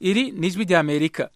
iri ni ijwi ry'amerika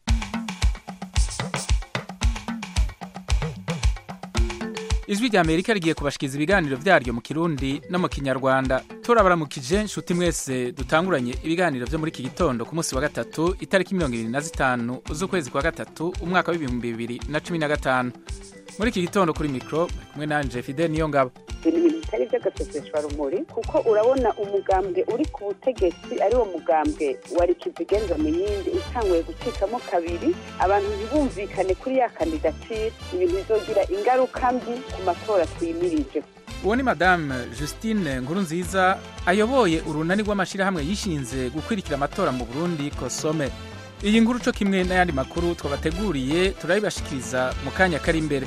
ijwi ry'amerika rigiye kubashikiriza ibiganiro vyaryo mu kirundi no mu kinyarwanda turabaramukije nshuti mwese dutanguranye ibiganiro vyo muri iki gitondo ku munsi wa gatatu itariki mirongo ibiri na zitanu z'ukwezi kwa gatatu umwaka w'ibihumbi bibiri na cumi na gatanu muri iki gitondo kuri mikro bari kumwe nanje fide niyo ngabo ibintu bitari by'agaseseshwa rumuri kuko urabona umugambwe uri ku butegetsi ari wo mugambwe wari kizigenza mu yindi utanguye gucikamo kabiri abantu ntibumvikane kuri ya kandidatire ibintu bizogira ingaruka mbi ku matora twimirije uwo ni madame justine nkurunziza ayoboye urunani rw'amashyirahamwe yishinze gukwirikira amatora mu burundi kosome iyi nkuru co kimwe n'ayandi makuru twabateguriye turabibashikiriza mu kanya kari imbere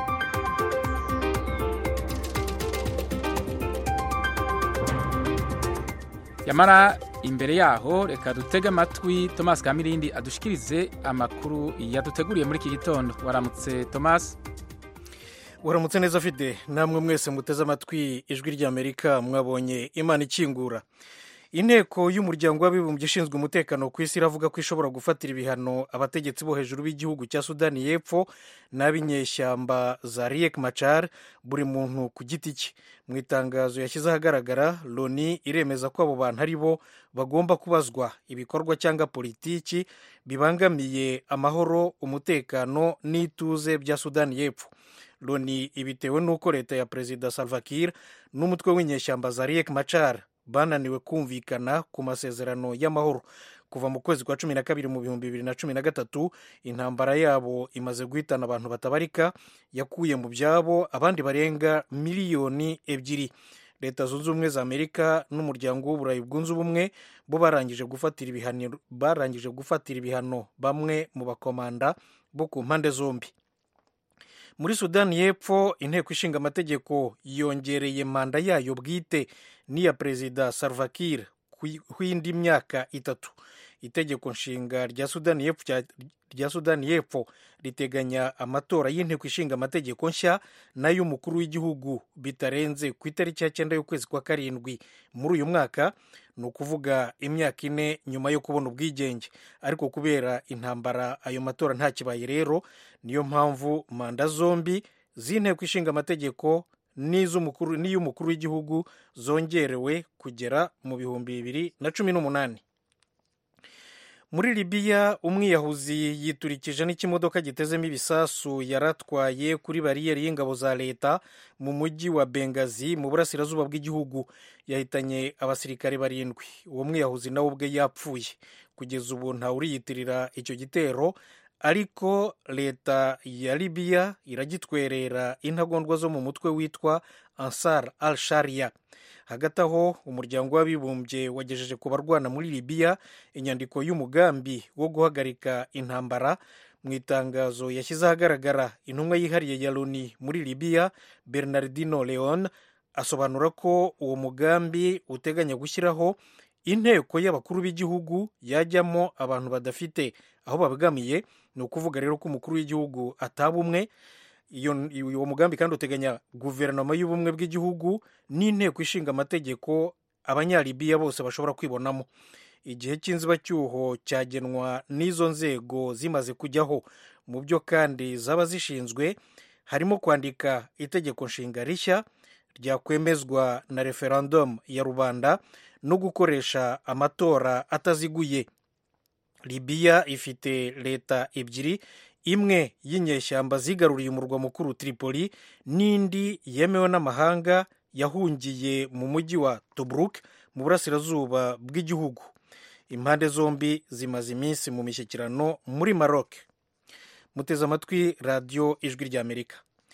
yamara imbere yaho reka dutege amatwi thomas kamirindi adushikirize amakuru yaduteguriye muri iki gitondo waramutse thomas waramutse neza fide namwe mwese muteze amatwi ijwi ry'amerika mwabonye imana ikingura inteko y'umuryango w'abibumbye ishinzwe umutekano ku isi iravuga ko ishobora gufatira ibihano abategetsi bo hejuru b'igihugu cya sudani y'epfo n'ab'inyeshyamba za riek machar buri muntu ku giti cye mu itangazo yashyize ahagaragara loni iremeza ko abo bantu ari bo bagomba kubazwa ibikorwa cyangwa politiki bibangamiye amahoro umutekano n'ituze bya sudani y'epfo loni ibitewe n'uko leta ya perezida salva kiir n'umutwe w'inyeshyamba za riek machar bananiwe kumvikana ku masezerano y'amahoro kuva mu kwezi kwa cumi na kabiri mu bihumbi bibiri na cumi na gatatu intambara yabo imaze guhitana abantu batabarika yakuye mu byabo abandi barenga miliyoni ebyiri leta zunze ubumwe za amerika n'umuryango w'uburayi bwunze ubumwe bo barangije gufatira ibihano barangije gufatira ibihano bamwe mu bakomanda bo ku mpande zombi muri sudani y'epfo inteko ishinga amategeko yongereye manda yayo bwite n'iya perezida salva kiir kw'indi myaka itatu itegeko nshinga rya sudani y'epfo rya sudani y'epfo riteganya amatora y'inteko ishinga amategeko nshya n'ay'umukuru w'igihugu bitarenze ku itariki ya cyenda y'ukwezi kwa karindwi muri uyu mwaka ni ukuvuga imyaka ine nyuma yo kubona ubwigenge ariko kubera intambara ayo matora ntakibaye rero niyo mpamvu manda zombi z'inteko ishinga amategeko n'iy'umukuru w'igihugu zongerewe kugera mu bihumbi bibiri na cumi n'umunani muri libiya umwiyahuzi yiturikije n'ikimodoka gitezemo ibisasu yaratwaye kuri bariyeri y'ingabo za leta mu mujyi wa bengazi mu burasirazuba bw'igihugu yahitanye abasirikare barindwi uwo mwiyahuzi nawe ubwe yapfuye kugeza ubu ntawuriyitirira icyo gitero ariko leta ya libiya iragitwerera intagondwa zo mu mutwe witwa ansar al sharia hagati aho umuryango w'abibumbye wagejeje ku barwana muri libiya inyandiko y'umugambi wo guhagarika intambara mu itangazo yashyize ahagaragara intumwa yihariye ya loni muri libiya bernardino leon asobanura ko uwo mugambi uteganya gushyiraho inteko y'abakuru b'igihugu yajyamo abantu badafite aho babogamiye ni ukuvuga rero ko umukuru w'igihugu ataba umwe uwo mugambi kandi uteganya guverinoma y'ubumwe bw'igihugu n'inteko ishinga amategeko abanyalibiya bose bashobora kwibonamo igihe cy'inzibacyuho cyagenwa n'izo nzego zimaze kujyaho mu byo kandi zaba zishinzwe harimo kwandika itegeko nshinga rishya ryakwemezwa na referendum ya rubanda no gukoresha amatora ataziguye libiya ifite leta ebyiri imwe y'inyeshyamba zigaruriye umurwa mukuru tripoli n'indi yemewe n'amahanga yahungiye mu mujyi wa tobruk mu burasirazuba bw'igihugu impande zombi zimaze iminsi mu mishyikirano muri maroc muteze amatwi radiyo ijwi ry'amerika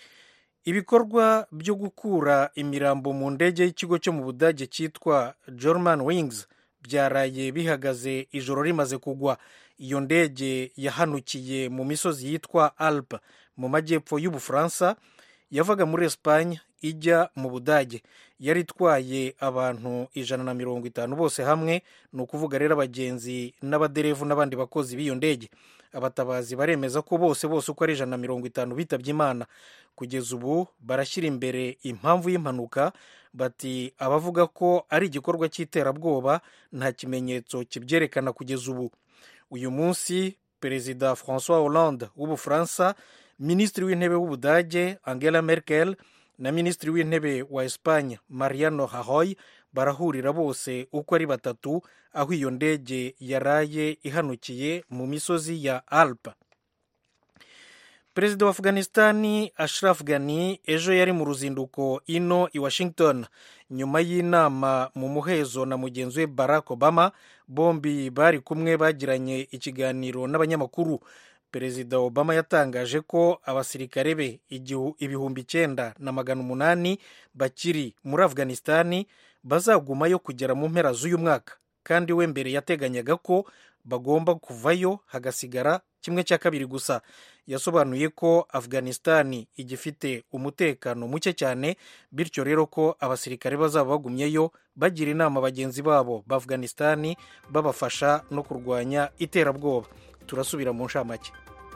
ibikorwa byo gukura imirambo mu ndege y'ikigo cyo mu budage cyitwa german wings byaraye bihagaze ijoro rimaze kugwa iyo ndege yahanukiye mu misozi yitwa alpe mu majyepfo y'ubufaransa yavaga muri esipanye ijya mu budage yari itwaye abantu ijana na mirongo itanu bose hamwe ni ukuvuga rero abagenzi n'abaderevu n'abandi bakozi b'iyo ndege abatabazi baremeza ko bose bose uko ari ijana na mirongo itanu bitabye imana kugeza ubu barashyira imbere impamvu y'impanuka bati abavuga ko ari igikorwa cy'iterabwoba nta kimenyetso kibyerekana kugeza ubu uyu munsi perezida francois hollande w'ubufaransa minisitiri w'intebe w'ubudage angela merkel na minisitiri w'intebe wa espagne mariano rajoy barahurira bose uko ari batatu aho iyo ndege yaraye ihanukiye mu misozi ya alpe perezida wa afghanistani ashraf ghani ejo yari mu ruzinduko ino i washington nyuma y'inama mu muhezo na mugenzi we barack obama bombi bari kumwe bagiranye ikiganiro n'abanyamakuru perezida obama yatangaje ko abasirikare be ibihumbi icyenda na magana umunani bakiri muri afghanistani bazagumayo kugera mu mpera z'uyu mwaka kandi we mbere yateganyaga ko bagomba kuvayo hagasigara kimwe cya kabiri gusa yasobanuye ko afghanistani igifite umutekano muke cyane bityo rero ko abasirikare bazaba bagumyeyo bagira inama bagenzi babo ba afghanistani babafasha no kurwanya iterabwoba turasubira mu nshamake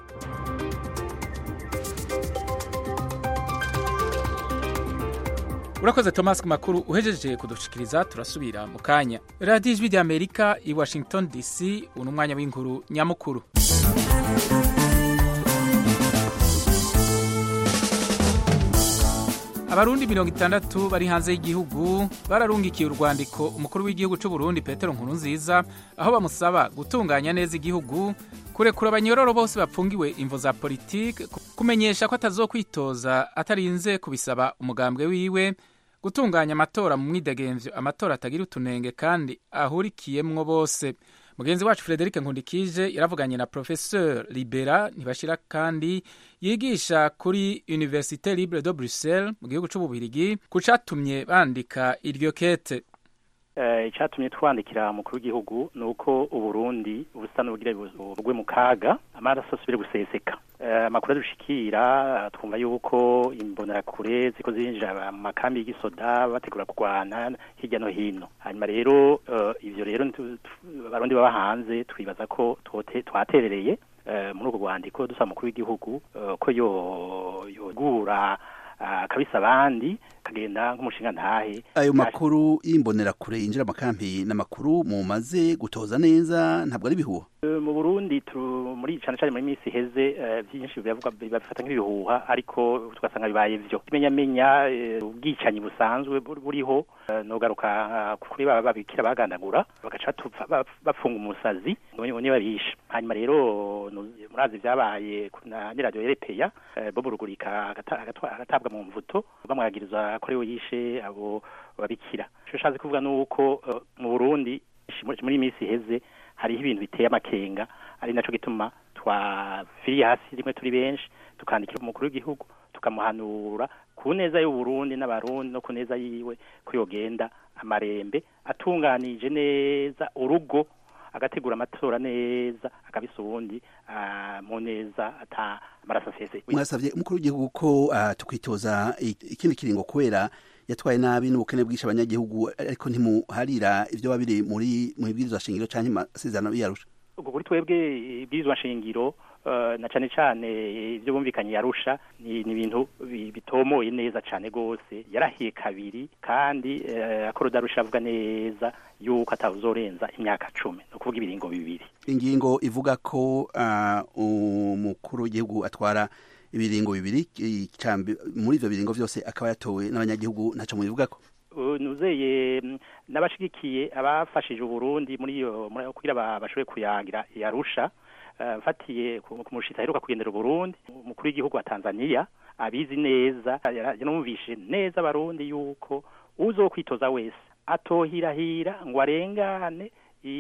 urakoze thomas ku makuru uhejeje kudushikiriza turasubira mu kanya radiyo ijwi rya amerika i washington dc ubu ni umwanya w'inkuru nyamukuru abarundi mirongo itandatu bari hanze y'igihugu bararungikiye urwandiko umukuru w'igihugu cy'u Burundi petero nkurunziza aho bamusaba gutunganya neza igihugu kurekura abanyororo bose bapfungiwe imvo za politiki kumenyesha ko atazokwitoza atarinze kubisaba umugambwe wiwe gutunganya amatora mu mwidegemvyo amatora atagira utunenge kandi ahurikiyemwo bose mugenzi wacu frederic nkundikije yaravuganye na professeur libera ntibashira kandi yigisha kuri université libre de bruxelles mu gihugu c'ububirigi ku catumye bandika iryo kete icyatumye twandikira umukuru w'igihugu ni uko uburundi busa n'ubugira bugwe mu kaga amaraso asubire guseseka amakuru adushikira twumva yuko imbonerakure ziko zinjira mu makambi y'igisoda bategura kurwana hirya no hino hanyuma rero ivyo rero abarundi baba hanze twibaza ko twaterereye muri urwo rwandiko dusaba umukuru w'igihugu ko yogura akabisa abandi kagenda nk'umushinga ntahe ayo makuru y'imbonerakure yinjira amakampi n'amakuru mumaze gutoza neza ntabwo ari ibihuha mu Burundi muri cyane cyane muri minsi iheze byinshi bivuga babifata nk'ibihuha ariko tugasanga bibaye byo imenyamenya ubwicanyi busanzwe buriho nogaruka kuri baba babikira bagandagura bagaca bapfunga umusazi niba bishe hanyuma rero murazi byabaye na radio yerepeya bobo rugurika agatabwa mu mvuto bamwagiriza ko ariwe yishe abo babikira icyo ushatse kuvuga ni uko mu burundi muri minsi iheze hariho ibintu biteye amakenga ari nacyo gituma twafiriye hasi rimwe turi benshi tukandikira umukuru w'igihugu tukamuhanura ku neza y'uburundi n'abarundi no ku neza yiwe ko yogenda amarembe atunganije neza urugo agategura amatora neza akabisa ubundi mu neza ata amaraso asese mwasabye umukuru w'igihugu ko tukwitoza ikindi kiringo kubera yatwaye nabi n'ubukene bwinshi abanyagihugu ariko ntimuharira ibyo babiri muri mu ibwirizwa shingiro cyangwa amasezerano yarusha ubwo kuri twebwe ibwirizwa shingiro na cyane cyane ibyo bumvikanye yarusha ni ibintu bitomoye neza cyane rwose yarahiye kabiri kandi akorodarusha avuga neza yuko atawuzorenza imyaka cumi ni ukuvuga ibiringo bibiri ingingo ivuga ko umukuru w'igihugu atwara ibiringo bibiri muri ibyo biringo byose akaba yatowe n'abanyagihugu ntacyo mubivuga ko nuzeye n'abashigikiye abafashije uburundi muri iyo kugira bashobore kuyangira yarusha mfatiye ku mushitsi aheruka kugendera uburundi umukuru w'igihugu wa tanzania abizi neza yanumvishe neza abarundi yuko uzokwitoza wese atohirahira ngo arengane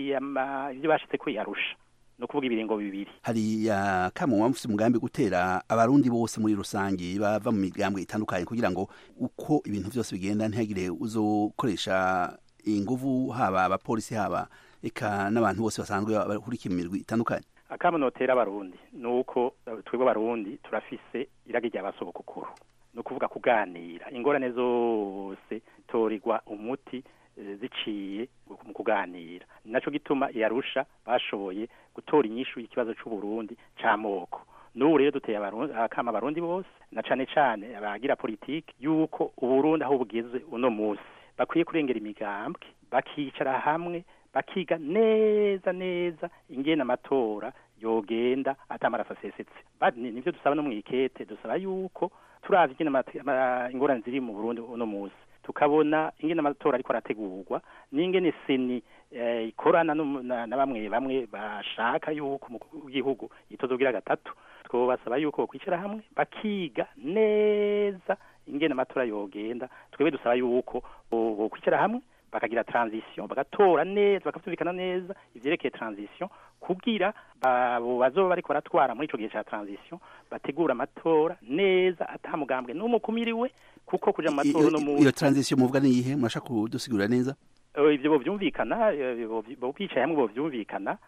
ibyo bashitse ko yarusha ni ukuvuga ibiringo bibiri hari akamunwa mufite umugambi gutera abarundi bose muri rusange bava mu migambwe itandukanye kugira ngo uko ibintu byose bigenda ntihagire uzokoresha inguvu haba abapolisi haba eka n'abantu bose basanzwe bahurikiye mu mirwi itandukanye akamunotera abarundi ni uko twebwe abarundi turafise iragi rya basobokukuru ni ukuvuga kuganira ingorane zose torirwa umuti ziciye mu kuganira ni nacyo gituma yarusha bashoboye gutora inyishu y'ikibazo cy'uburundi cy'amoko n'ubu rero duteye akama abarundi bose na cyane cyane abagira politiki y'uko uburundi aho bugeze uno munsi bakwiye kurengera imigambwe bakicara hamwe bakiga neza neza ingene amatora yogenda atamaraso asesetse nivyo dusaba no mwikete dusaba yuko turavye ingene ingorane ziri mu Burundi uno musi tukabona ingene amatora ariko arategurwa n'ingene seni ikorana na bamwe bamwe bashaka yuko umukuru w'igihugu yitozogira gatatu twobasaba yuko bokwicara hamwe bakiga neza ingene amatora yogenda twebwe dusaba yuko bokwicara hamwe bakagira transition bagatora neza bakavyumvikana neza ivyerekeye transition kugira abo bazoba bariko baratwara muri ico gihe ca transition bategura amatora neza atamugambwe n'umukumiriwe kuko kuja mu matora no mu iyo transition muvuga ni iyihe murashaka kudusigurira neza ivyo bovyumvikana bicaye hamwe bovyumvikana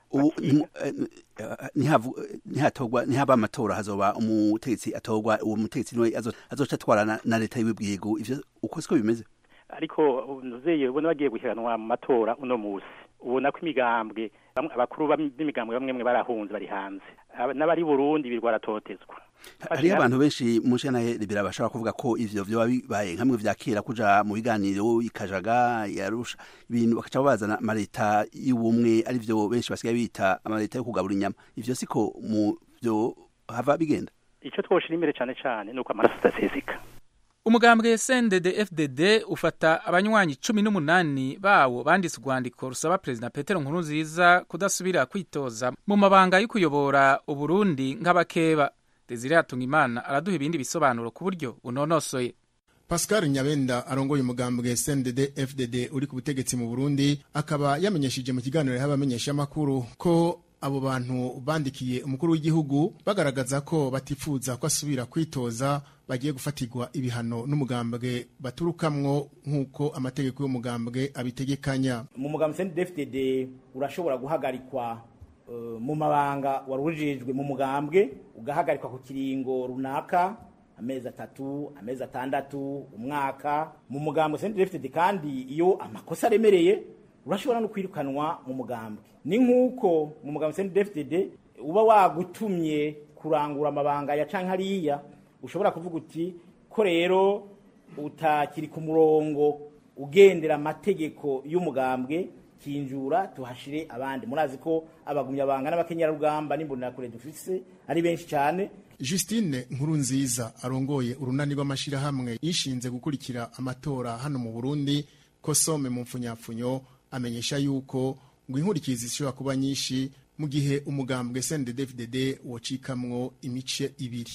ntihatogwa ntihaba amatora hazoba umutegetsi atorwa uwo mutegetsi niwe azoca atwara na leta y'igihugu ivyo uko siko bimeze ariko nuzeye ubona bagiye guhiganwa mu matora uno musi ubona ko imigambwe abakuru b'imigambwe bamwe mwe barahunze bari hanze n'abari Burundi birwa ratotezwa hariyo abantu benshi mu nshana rebera bashobora kuvuga ko ivyo vyoba bibaye nkamwe vya kera kuja mu biganiro ikajaga yarusha ibintu bakaca bazana amaleta y'ubumwe ari vyo benshi basigaye bita amaleta yo kugabura inyama ivyo siko mu vyo hava bigenda ico twoshira imbere cane cane nuko amaraso adaseseka umugambwe CNDD FDD ufata abanywanyi cumi n'umunani bawo banditse urwandiko rusaba perezida Petero Nkurunziza kudasubira kwitoza mu mabanga yo kuyobora Uburundi nk'abakeba Desire Hatungimana araduha ibindi bisobanuro ku buryo bunonosoye Pascal Nyabenda arongoye umugambwe CNDD FDD uri ku butegetsi mu Burundi akaba yamenyeshije mu kiganiro y'abamenyesha makuru ko abo bantu bandikiye umukuru w'igihugu bagaragaza ko batifuza ko asubira kwitoza bagiye gufatirwa ibihano n'umugambwe baturukamwo nk'uko amategeko y'umugambwe abitegekanya mu mugambwe CNDD-FDD urashobora guhagarikwa uh, mu mabanga warujejwe mu mugambwe ugahagarikwa ku kiringo runaka amezi atatu amezi atandatu umwaka mu mugambwe CNDD-FDD kandi iyo amakosa aremereye urashobora no kwirukanwa mu mugambwe ni nk'uko mu mugambwe CNDD-FDD uba wagutumye kurangura amabanga ya canke hariya ushobora kuvuga uti ko rero utakiri ku murongo ugendera amategeko y'umugambwe kinjura tuhashire abandi murazi ko abagumya banga n'abakenyarugamba n'imbonerakure dufise ari benshi cyane Justine Nkurunziza arongoye urunani rw'amashirahamwe yishinze gukurikira amatora hano mu Burundi ko some mu mfunyapfunyo amenyesha yuko ngo inkurikizi zishobora kuba nyinshi mu gihe umugambwe CNDD-FDD wocikamwo imice ibiri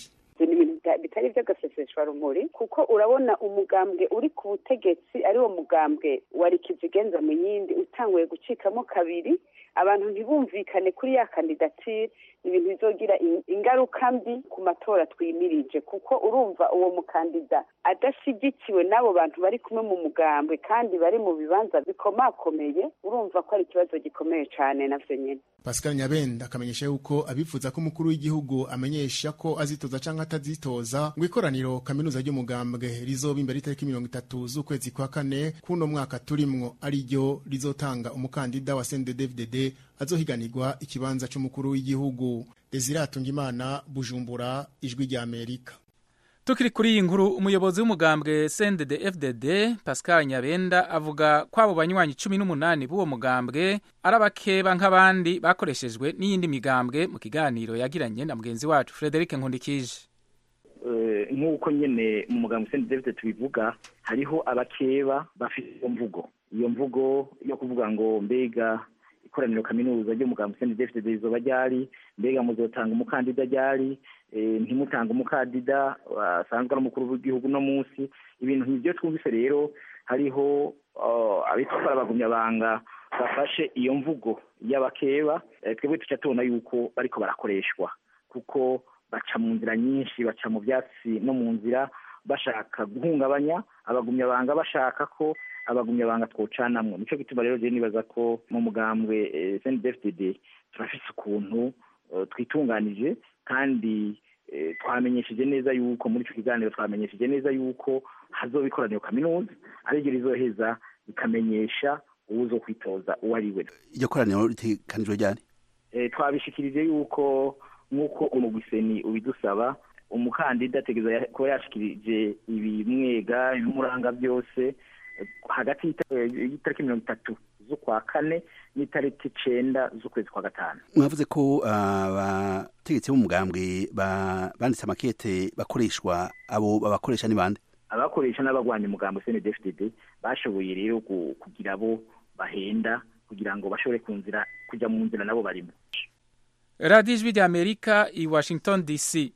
bitari by'agaseseshwa rumuri kuko urabona umugambwe uri ku butegetsi ari wo mugambwe wari kizigenza mu yindi utanguye gucikamo kabiri abantu ntibumvikane kuri ya kandidatire ibintu bizogira ingaruka mbi ku matora twimirije kuko urumva uwo mukandida adashyigikiwe n'abo bantu bari kumwe mu mugambwe kandi bari mu bibanza bikomakomeye urumva ko ari ikibazo gikomeye cyane navyo nyene Pascal Nyabenda akamenyesha yuko abifuza ko umukuru w'igihugu amenyesha ko azitoza canke atazitoza ngo ikoraniro kaminuza ry'umugambwe rizoba imbere itariki mirongo itatu z'ukwezi kwa kane kuno mwaka turimwo ari ryo rizotanga umukandida wa CNDD-FDD azohiganirwa ikibanza c'umukuru w'igihugu Desire Hatungimana Bujumbura ijwi rya Amerika Tukiri kuri iyi nkuru umuyobozi w'umugambwe CNDD FDD Pascal Nyabenda avuga ko abo banywanyi 18 b'uwo mugambwe ari abakeba nk'abandi bakoreshejwe n'iyindi migambwe mu kiganiro yagiranye na mugenzi wacu Frederic Nkundikije nk'uko nyene mu mugambwe CNDD FDD tubivuga hariho abakeba bafite iyo mvugo iyo mvugo yo kuvuga ngo mbega ikoraniro kaminuza ry'umugambwe CNDD-FDD rizoba ryari mbega muzotanga umukandida ryari ntimutanga umukandida asanzwe ari umukuru w'igihugu no munsi ibintu nk'ibyo twumvise rero hariho abitwa ko abagumyabanga bafashe iyo mvugo y'abakeba twebwe tuca tubona yuko bariko barakoreshwa kuko baca mu nzira nyinshi baca mu byatsi no mu nzira bashaka guhungabanya abagumyabanga bashaka ko abagumyabanga twocanamwo nico gituma rero je nibaza ko mu mugambwe CNDD-FDD turafise ukuntu twitunganije kandi twamenyesheje neza yuko muri ico kiganiro twamenyesheje neza yuko hazoba ikoraniro kaminuza ariryo rizoheza rikamenyesha uwuzo kwitoza uwo ari we iryo koraniro ritekanijwe ryari twabishikirije yuko nk'uko umugwiseni ubidusaba umukandida ategereza kuba yashikirije ibimwega ibimuranga byose hagati y'itariki mirongo itatu z'ukwa kane n'itariki icenda z'ukwezi kwa gatanu mwavuze ko abategetsi b'umugambwe banditse amakete bakoreshwa abo babakoresha ni bande abakoresha n'abagwanya umugambo CNDD-FDD bashoboye rero kugira abo bahenda kugira ngo bashobore kunzira kujya mu nzira nabo barimo radiyo ijwi rya amerika i washington dc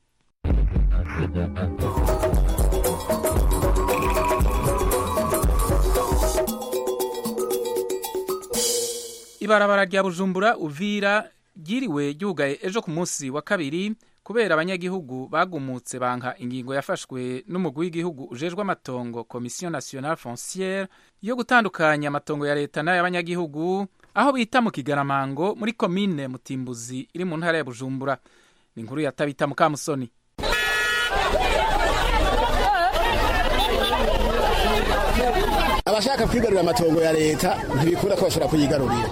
ibarabara rya bujumbura uvira ryiriwe ryugaye ejo ku munsi wa kabiri kubera abanyagihugu bagumutse banka ingingo yafashwe n'umugwi w'igihugu ujejwe amatongo komisiyo nationale fonciere yo gutandukanya amatongo ya leta n'ay'abanyagihugu aho bita mu kigaramango muri komine mutimbuzi iri mu ntara ya bujumbura ni inkuru ya tabita mukamusoni abashaka kwigarurira amatongo ya leta ntibikunda ko bashobora kuyigarurira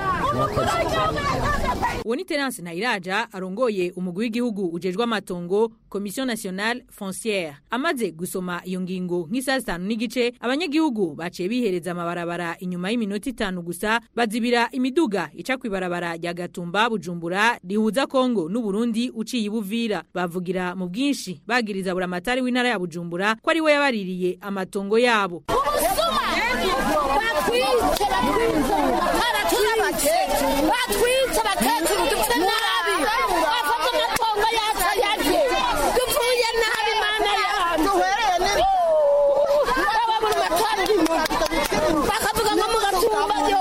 uwo ni terence ntayiraja arongoye umugwi w'igihugu ujejwe amatongo komisiyo nationale fonciere amaze gusoma iyo ngingo nk'isaha zitanu n'igice abanyagihugu baciye bihereza amabarabara inyuma y'iminota itanu gusa bazibira imiduga ica kw'ibarabara rya gatumba bujumbura rihuza kongo n'uburundi uciye ibuvira bavugira mu bwinshi bagiriza buramatari w'intara ya bujumbura ko ari we yabaririye amatongo yabo batwica abakecuru dupfe nabi bafata amatongo yacu ayarye dupfuye nabi mana yacu aba buri matari bakavuga ngo mu gatumba yo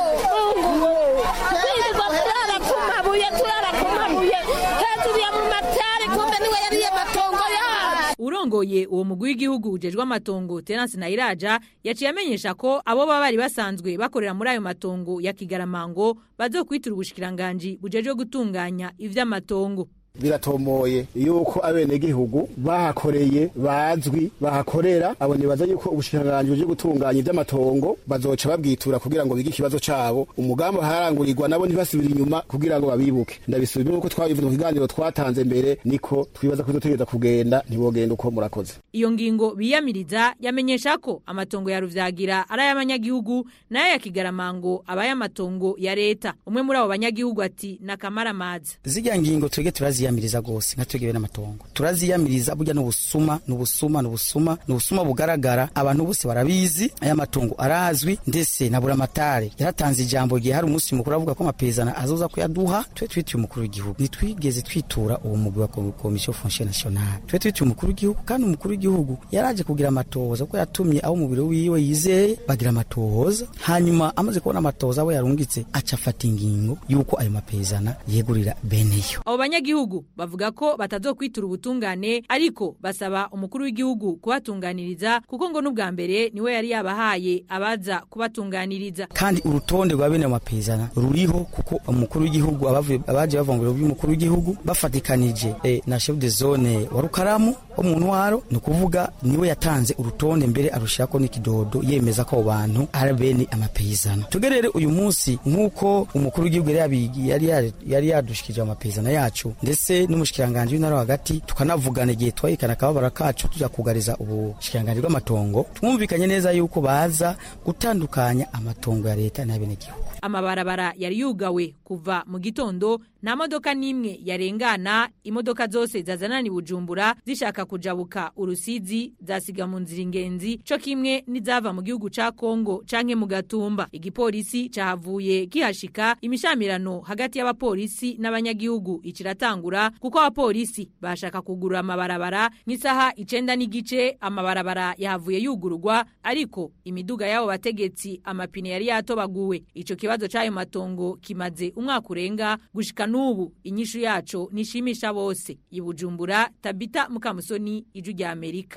twirirwa turara ku mabuye turara ku mabuye hejuru ya mu matari kumbe niwe yariye amatongo yacu urongoye uwo mugwi w'igihugu ujejwe amatongo Terence Nayiraja yaciye amenyesha ko abo baba bari basanzwe bakorera muri ayo matongo ya Kigaramango bazokwitira ubushikiranganji bujejwe gutunganya ivy'amatongo biratomoye yuko abenegihugu bahakoreye bazwi bahakorera abo nibaza yuko ubushikiranganji buje gutunganya ivy'amatongo bazoca babwitura kugira ngo bige ikibazo cabo umugambi harangurirwa nabo ntibasubira inyuma kugira ngo babibuke ndabisubira nuko twabivuze mu kiganiro twatanze mbere niko twibaza ko tuzotegereza kugenda ntibogenda uko murakoze iyo ngingo biyamiriza yamenyesha ko amatongo ya ruvyagira ari ay'abanyagihugu nayo ya kigaramango aba y'amatongo ya leta umwe muri abo banyagihugu ati nakamaramaza zirya ngingo twege turaziyamiriza gose nka twege n'amatongo turaziyamiriza burya n'ubusuma n'ubusuma n'ubusuma n'ubusuma bugaragara abantu bose barabizi aya matongo arazwi ndetse na buramatare yaratanze ijambo gihe hari umunsi mukuru avuga ko amapezana azoza kuyaduha twe twitiye umukuru w'igihugu ntitwigeze twitura uwo mugwi wa komisiyo fonciere nationale twe twitiye umukuru w'igihugu kandi umukuru w'igihugu yaraje kugira amatohoza kuko yatumye abo umubiri wiwe yizeye bagira amatohoza hanyuma amaze kubona amatohoza abo yarungitse aca afata ingingo y'uko ayo mapezana yegurira beneyo abo banyagihugu bavuga ko batazokwitura ubutungane ariko basaba umukuru w'igihugu kubatunganiriza kuko ngo n'ubwa mbere niwe yari yabahaye abaza kubatunganiriza kandi urutonde rwa bene ayo mapezana ruriho kuko umukuru w'igihugu abavuye abaje bava mu biro by'umukuru w'igihugu bafatikanije eh, na chef de zone wa Rukaramu wo mu ntwaro ni ukuvuga niwe yatanze urutonde mbere arushirako n'ikidodo yemeza ko abo bantu ari bene amapezana tugerere uyu munsi nk'uko umukuru w'igihugu yari yari yari yadushikije amapezana yacu ndetse n'umushikiranganje w'intara hagati tukanavugana igihe twayikana akababara kacu tuja kugariza ubushikiranganje bw'amatongo twumvikanye neza yuko baza gutandukanya amatongo ya leta n'abenegihugu amabarabara yari yugawe kuva mu gitondo nta modoka n'imwe yarengana imodoka zose zazanana bujumbura zishaka kujabuka urusizi zasiga mu nzira ingenzi co kimwe n'izava mu gihugu ca kongo canke mu gatumba igipolisi cahavuye kihashika imishamirano hagati y'abapolisi n'abanyagihugu ikiratangura kuko abapolisi bashaka kugurura amabarabara nk'isaha icenda n'igice amabarabara yahavuye yugururwa ariko imiduga y'abo bategetsi amapine yari yatobaguwe ico kibazo c'ayo matongo kimaze umwaka urenga gushika n'ubu inyishu yaco nishimisha bose ibujumbura tabita mukamusoni iju rya amerika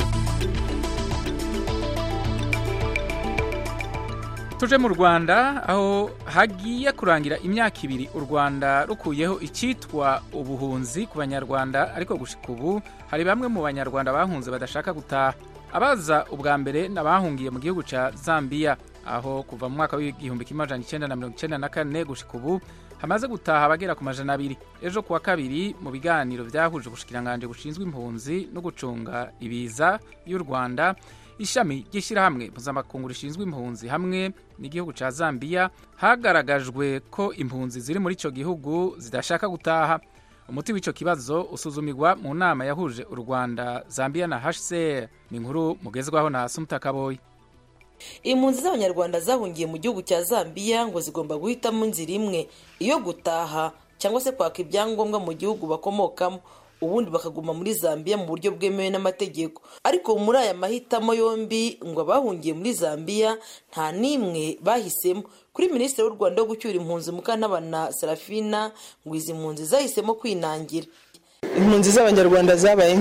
tuje mu rwanda aho hagiye kurangira imyaka ibiri u rwanda rukuyeho icyitwa ubuhunzi ku banyarwanda ariko gushika ubu hari bamwe mu banyarwanda bahunze badashaka gutaha abaza ubwa mbere n'abahungiye mu gihugu cya zambia aho kuva mu mwaka w'igihumbi kimwe amajana icyenda na mirongo icyenda na kane gushika ubu hamaze gutaha abagera ku majana abiri ejo kuwa kabiri mu biganiro byahuje ubushikiranganji bushinzwe impunzi no gucunga ibiza y'u rwanda ishami ry'ishyirahamwe mpuzamakungu rishinzwe impunzi hamwe n'igihugu ca Zambia hagaragajwe ko impunzi ziri muri ico gihugu zidashaka gutaha umuti w'ico kibazo usuzumirwa mu nama yahuje u Rwanda Zambia na HCR ni inkuru mugezwaho na Sumta Kaboyi impunzi z'abanyarwanda zahungiye mu gihugu cya Zambia ngo zigomba guhitamo inzira imwe iyo gutaha cyangwa se kwaka ibyangombwa mu gihugu bakomokamo ubundi bakaguma muri Zambia mu buryo bwemewe n'amategeko ariko muri aya mahitamo yombi ngo abahungiye muri Zambia nta n'imwe bahisemo kuri minisitiri w'u Rwanda wo gucyura impunzi Mukantabana Serafina ngo izi mpunzi zahisemo kwinangira impunzi z'abanyarwanda zabaye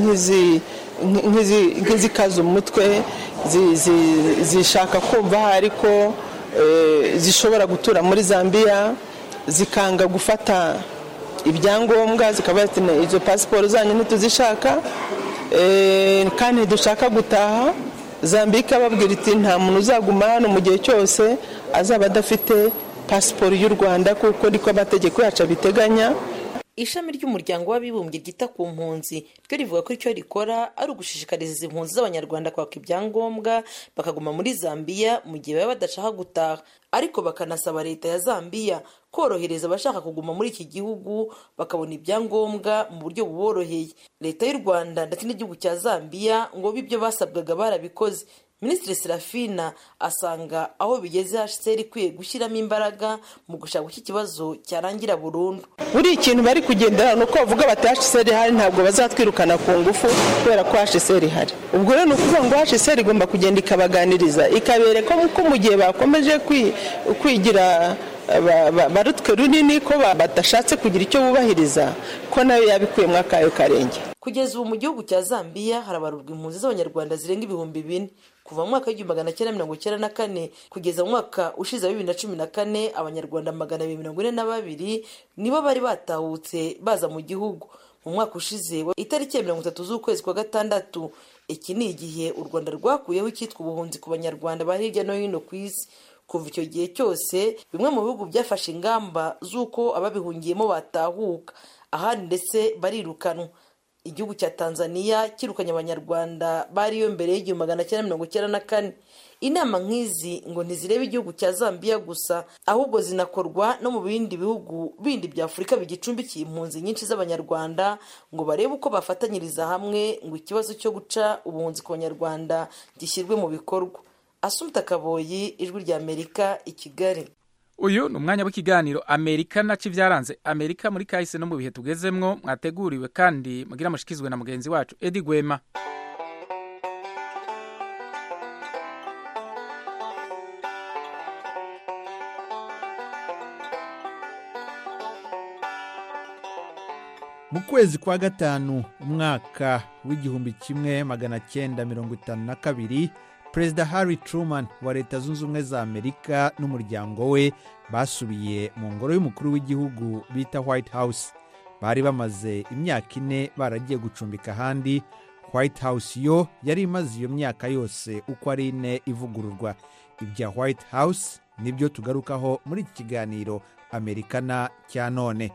nk'izikaza umutwe zishaka kumva ariko zishobora gutura muri Zambia zikanga gufata ibyangombwa zikaba izo pasiporo zanyu ntituzishaka kandi dushaka gutaha Zambia ikababwira iti nta muntu uzaguma hano mu gihe cyose azaba adafite pasiporo y'u Rwanda kuko niko amategeko yacu abiteganya ishami ry'umuryango w'abibumbye ryita ku mpunzi ryo rivuga ko icyo rikora ari ugushishikariza izi mpunzi z'abanyarwanda kwaka ibyangombwa bakaguma muri Zambia mu gihe baba badashaka gutaha ariko bakanasaba leta ya Zambia korohereza abashaka kuguma muri iki gihugu bakabona ibyangombwa mu buryo buboroheye leta y'u Rwanda ndetse n'igihugu cya Zambia ngo bibyo basabwaga barabikoze minisitiri serafina asanga aho bigeze hcr ikwiye gushyiramo imbaraga mu gushaka uko ikibazo cyarangira burundu buri ikintu bari kugendera ni uko bavuga bati hcr ihari ntabwo bazatwirukana ku ngufu kubera ko hcr ihari ubwo rero ni ukuvuga ngo hcr igomba kugenda ikabaganiriza ikabereka ko mu gihe bakomeje kwigira barutwe runini ko badashatse kugira icyo bubahiriza ko nayo yabikuyemo akayo karenge kugeza ubu mu gihugu cya zambia harabarurwa impunzi z'abanyarwanda zirenga ibihumbi bine kuva mu mwaka w'igihumbi magana cyenda mirongo icyenda na kane kugeza mu mwaka ushize wa bibiri na cumi na kane abanyarwanda magana abiri mirongo ine na babiri nibo bari batahutse baza mu gihugu mu mwaka ushize itariki ya mirongo itatu z'ukwezi kwa gatandatu iki ni igihe u rwanda rwakuyeho icyitwa ubuhunzi ku banyarwanda ba hirya no hino ku isi kuva icyo gihe cyose bimwe mu bihugu byafashe ingamba z'uko ababihungiyemo batahuka ahandi ndetse barirukanwa igihugu cya tanzania kirukanye abanyarwanda bariyo mbere y'igihumbi magana cyenda mirongo icyenda na kane inama nk'izi ngo ntizirebe igihugu cya zambia gusa ahubwo zinakorwa no mu bindi bihugu bindi bya afurika bigicumbikiye impunzi nyinshi z'abanyarwanda ngo barebe uko bafatanyiriza hamwe ngo ikibazo cyo guca ubuhunzi ku banyarwanda gishyirwe mu bikorwa asumta kaboyi ijwi rya amerika i kigali uyu ni umwanya w'ikiganiro amerika naco ibyaranze amerika muri kahise no mu bihe tugezemwo mwateguriwe kandi mugira mushikizwe na mugenzi wacu edi gwema mu kwezi kwa gatanu umwaka w'igihumbi kimwe magana cyenda mirongo itanu na kabiri perezida harry truman wa leta zunze ubumwe za amerika n'umuryango we basubiye mu ngoro y'umukuru w'igihugu bita white house bari bamaze imyaka ine baragiye gucumbika ahandi white house yo yari imaze iyo myaka yose uko ari ine ivugururwa ibya white house nibyo tugarukaho muri iki kiganiro amerikana cya none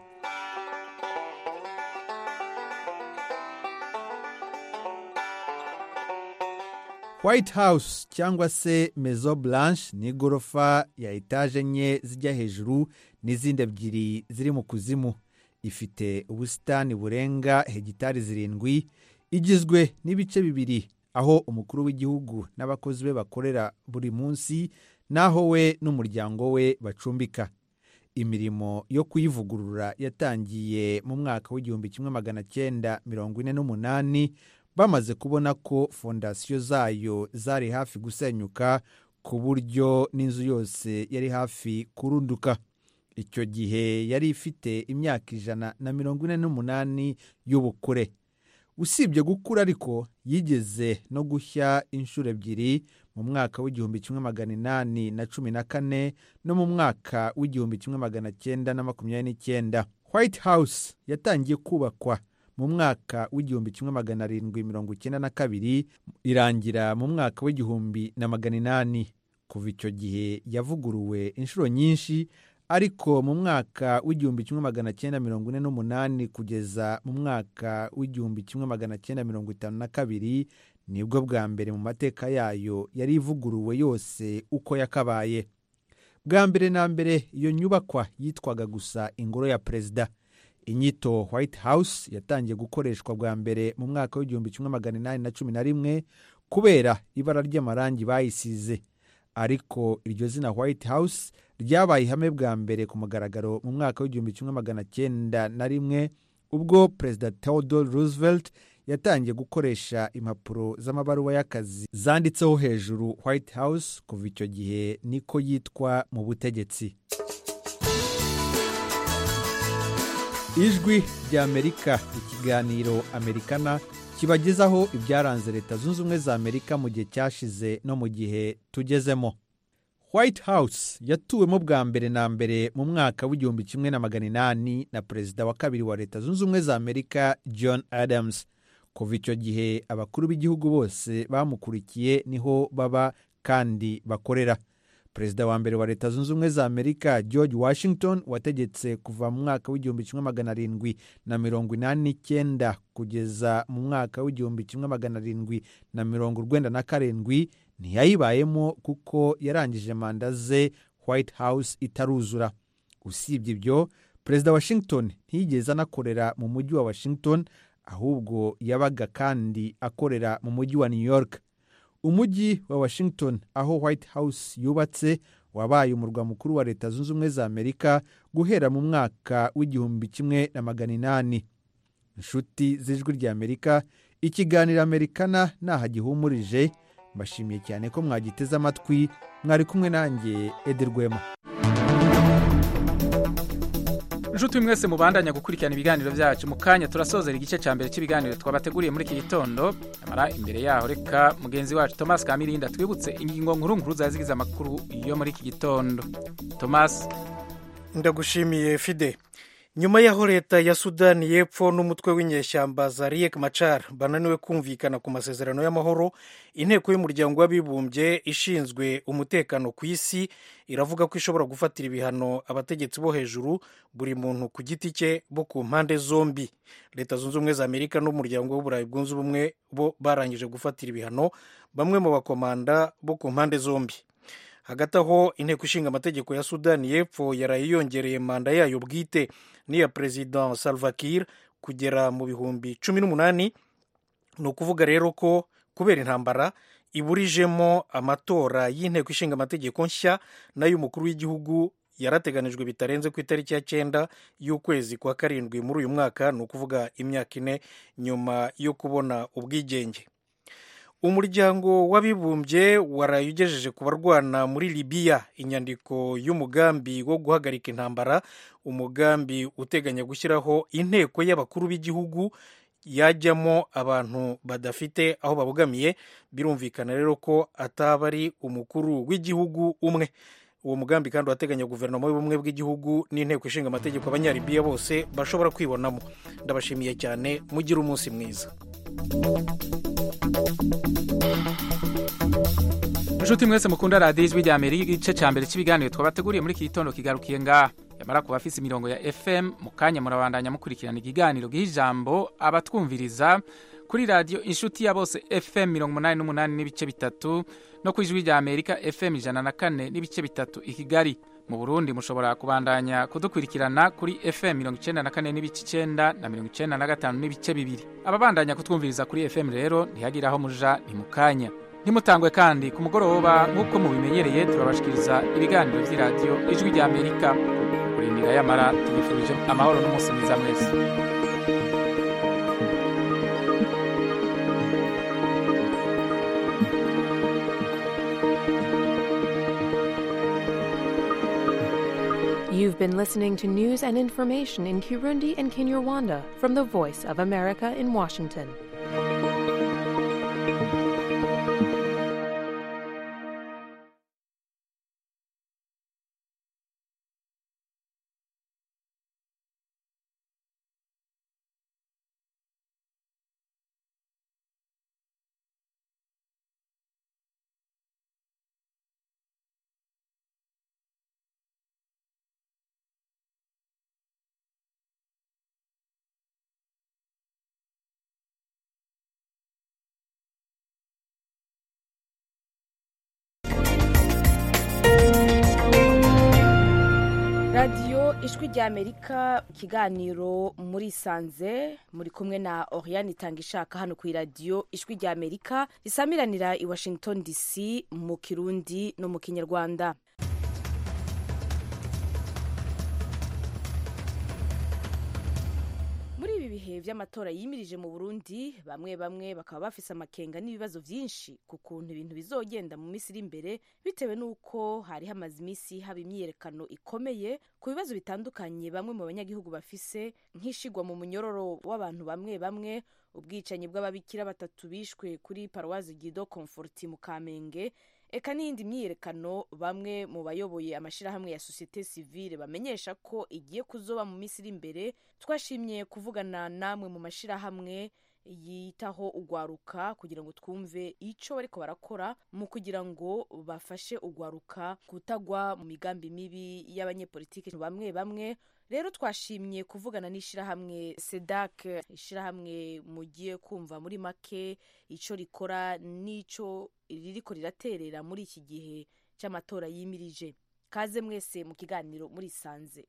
white house cyangwa se mezo blanche ni igorofa ya etaje enye zijya hejuru n'izindi ebyiri ziri mu kuzimu ifite ubusitani burenga hegitari zirindwi igizwe n'ibice bibiri aho umukuru w'igihugu n'abakozi be bakorera buri munsi n'aho we n'umuryango we bacumbika imirimo yo kuyivugurura yatangiye mu mwaka w'igihumbi kimwe magana cyenda mirongo ine n'umunani bamaze kubona ko fondasiyo zayo zari hafi gusenyuka ku buryo n'inzu yose yari hafi kurunduka icyo gihe yari ifite imyaka ijana na mirongo ine n'umunani y'ubukure usibye gukura ariko yigeze no gushya inshuro ebyiri mu mwaka w'igihumbi kimwe magana inani na cumi na kane no mu mwaka w'igihumbi kimwe magana cyenda na makumyabiri n'icyenda white house yatangiye kubakwa mu mwaka w'igihumbi kimwe magana arindwi mirongo icyenda na kabiri irangira mu mwaka w'igihumbi na magana inani kuva icyo gihe yavuguruwe inshuro nyinshi ariko mu mwaka w'igihumbi kimwe magana cyenda mirongo ine n'umunani kugeza mu mwaka w'igihumbi kimwe magana cyenda mirongo itanu na kabiri nibwo bwa mbere mu mateka yayo yari ivuguruwe yose uko yakabaye bwa mbere na mbere iyo nyubakwa yitwaga gusa ingoro ya perezida inyito white house yatangiye gukoreshwa bwa mbere mu mwaka w'igihumbi kimwe magana inani na cumi na rimwe kubera ibara ry'amarangi bayisize ariko iryo zina white house ryabaye ihame bwa mbere ku mugaragaro mu mwaka w'igihumbi kimwe magana cyenda na rimwe ubwo perezida theodore roosevelt yatangiye gukoresha impapuro z'amabaruwa y'akazi zanditseho hejuru white house kuva icyo gihe niko yitwa mu butegetsi ijwi ry'amerika ikiganiro amerikana kibagezaho ibyaranze leta zunze ubumwe za amerika mu gihe cyashize no mu gihe tugezemo white house yatuwemo bwa mbere na mbere mu mwaka w'igihumbi kimwe na magana inani na perezida wa kabiri wa leta zunze ubumwe za amerika john adams kuva icyo gihe abakuru b'igihugu bose bamukurikiye niho baba kandi bakorera perezida wa mbere wa leta zunze ubumwe za amerika george washington wategetse kuva mu mwaka w'igihumbi kimwe magana arindwi na mirongo inani n'icyenda kugeza mu mwaka w'igihumbi kimwe magana arindwi na mirongo urwenda na karindwi ntiyayibayemo kuko yarangije manda ze white house itaruzura usibye ibyo perezida washington ntiyigeze anakorera mu mujyi wa washington ahubwo yabaga kandi akorera mu mujyi wa new york umujyi wa washington aho white house yubatse wabaye umurwa mukuru wa leta zunze ubumwe za amerika guhera mu mwaka w'igihumbi kimwe na magana inani inshuti z'ijwi rya amerika ikiganiro amerikana ntaho gihumurije mbashimiye cyane ko mwagiteze amatwi mwari kumwe nanjye ederwema inshuti mwese mubandanya gukurikirana ibiganiro byacu mu kanya turasozera igice cya mbere cy'ibiganiro twabateguriye muri iki gitondo amara imbere yaho reka mugenzi wacu thomas kamirinda twibutse ingingo nkuru nkuru zazigize amakuru yo muri iki gitondo thomas ndagushimiye fide nyuma y'aho leta ya sudani y'epfo n'umutwe w'inyeshyamba za riek machar bananiwe kumvikana ku masezerano y'amahoro inteko y'umuryango w'abibumbye ishinzwe umutekano ku isi iravuga ko ishobora gufatira ibihano abategetsi bo hejuru buri muntu ku giti cye bo ku mpande zombi leta zunze ubumwe za amerika n'umuryango w'uburayi bwunze ubumwe bo barangije gufatira ibihano bamwe mu bakomanda bo ku mpande zombi hagati aho inteko ishinga amategeko ya sudani y'epfo yaraye yongereye manda yayo bwite n'iya perezida salva kiir kugera mu bihumbi cumi n'umunani ni ukuvuga rero ko kubera intambara iburijemo amatora y'inteko ishinga amategeko nshya n'ay'umukuru w'igihugu yarateganijwe bitarenze ku itariki ya cyenda y'ukwezi kwa karindwi muri uyu mwaka ni ukuvuga imyaka ine nyuma yo kubona ubwigenge umuryango w'abibumbye waraye ugejeje ku barwana muri libiya inyandiko y'umugambi wo guhagarika intambara umugambi uteganya gushyiraho inteko y'abakuru b'igihugu yajyamo abantu badafite aho babogamiye birumvikana rero ko ataba ari umukuru w'igihugu umwe uwo mugambi kandi urateganya guverinoma y'ubumwe bw'igihugu n'inteko ishinga amategeko abanyalibiya bose bashobora kwibonamo ndabashimiye cyane mugire umunsi mwiza inshuti mwese mukunda radiyo ijwi rya amerika igice cya mbere cy'ibiganiro twabateguriye muri iki gitondo kigarukiye ngaha yamara kuba afise imirongo ya fm mu kanya murabandanya mukurikirana ikiganiro giha ijambo abatwumviriza kuri radiyo inshuti ya bose fm mirongo umunani n'umunani n'ibice bitatu no ku ijwi rya amerika fm ijana na kane n'ibice bitatu i kigali mu burundi mushobora kubandanya kudukurikirana kuri fm mirongo icyenda na kane n'ibice icyenda na mirongo icyenda na gatanu n'ibice bibiri ababandanya kutwumviriza kuri fm rero ntihagire aho muja ni mu kanya ntimutangwe kandi ku mugoroba nk'uko mubimenyereye turabashikiriza ibiganiro by'iradiyo ijwi rya amerika kurindira yamara tubifurije amahoro n'umunsi mwiza mwese You've been listening to news and information in Kirundi and Kinyarwanda from the Voice of America in Washington. ijwi rya amerika ikiganiro muri sanze muri kumwe na oriane itanga ishaka hano ku iradiyo ijwi rya amerika risamiranira i washington dc mu kirundi no mu kinyarwanda muri ibi bihe by'amatora yimirije mu burundi bamwe bamwe bakaba bafise amakenga n'ibibazo byinshi ku kuntu ibintu bizogenda mu minsi iri imbere bitewe n'uko hari hamaze iminsi haba imyiyerekano ikomeye ku bibazo bitandukanye bamwe mu banyagihugu bafise nk'ishigwa mu munyororo w'abantu bamwe bamwe ubwicanyi bw'ababikira batatu bishwe kuri paruwazi gido comforti mu kamenge eka n'iyindi myiyerekano bamwe mu bayoboye amashyirahamwe ya sosiyete sivile bamenyesha ko igiye kuzoba mu minsi iri imbere twashimye kuvugana namwe mu mashyirahamwe yitaho ugwaruka kugira ngo twumve icyo bariko barakora mu kugira ngo bafashe ugwaruka kutagwa mu migambi mibi y'abanyepolitike bamwe bamwe rero twashimye kuvugana n'ishyirahamwe sedak ishyirahamwe mugiye kumva muri make icyo rikora n'icyo ririko riraterera muri iki gihe cy'amatora yimirije kaze mwese mu kiganiro muri sanze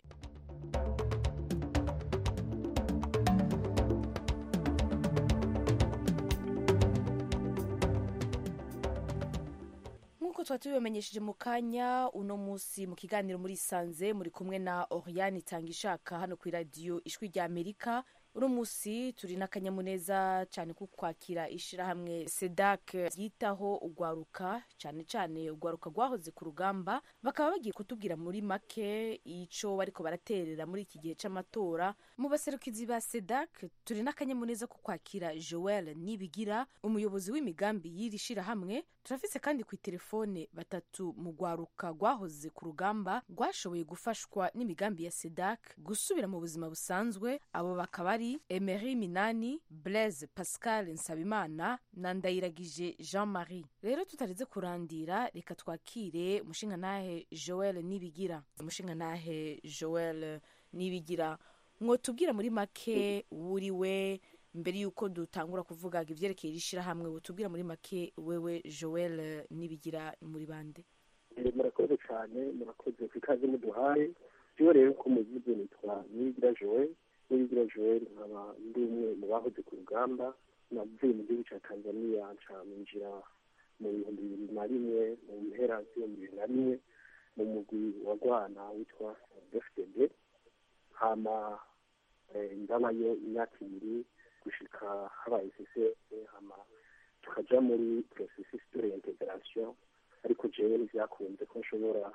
nk'uko tuba tubibamenyesheje mu kanya uno munsi mu kiganiro muri sanze muri kumwe na oriane itanga ishaka hano ku iradiyo ijwi rya amerika uno munsi turi n'akanyamuneza cyane ko kwakira ishyirahamwe sedak ryitaho ugwaruka cyane cyane ugwaruka rwahoze ku rugamba bakaba bagiye kutubwira muri make icyo bariko baraterera muri iki gihe cy'amatora mu baserukizi ba sedak turi n'akanyamuneza ko kwakira joel nibigira umuyobozi w'imigambi y'iri shyirahamwe turafise kandi ku telefone batatu mu rwaruka rwahoze ku rugamba rwashoboye gufashwa n'imigambi ya sedak gusubira mu buzima busanzwe abo bakaba ari emery minani blaise pascal nsabimana na ndayiragije jean marie rero tutaretse kurandira reka twakire umushingantahe joel nibigira umushingantahe joel nibigira mwotubwira muri make wuriwe mbere y'uko dutangura kuvuga ibyerekeye iri shyirahamwe wotubwira muri make wewe joel nibigira muri bande murakoze cyane murakoze ku ikaze muduhaye byo rero ko muvuze nitwa nibigira joel nibigira joel nkaba ndi umwe mu bahoze ku rugamba navuye mu gihugu cya tanzania ncaminjira mu bihumbi bibiri na rimwe mu mpera z'ibihumbi bibiri na rimwe mu mugwi wa rwana witwa dfdb hama ndabayo imyaka ibiri gushika habaye ccse hama tukaja muri processus de reintegration ariko jewe ntivyakunze ko nshobora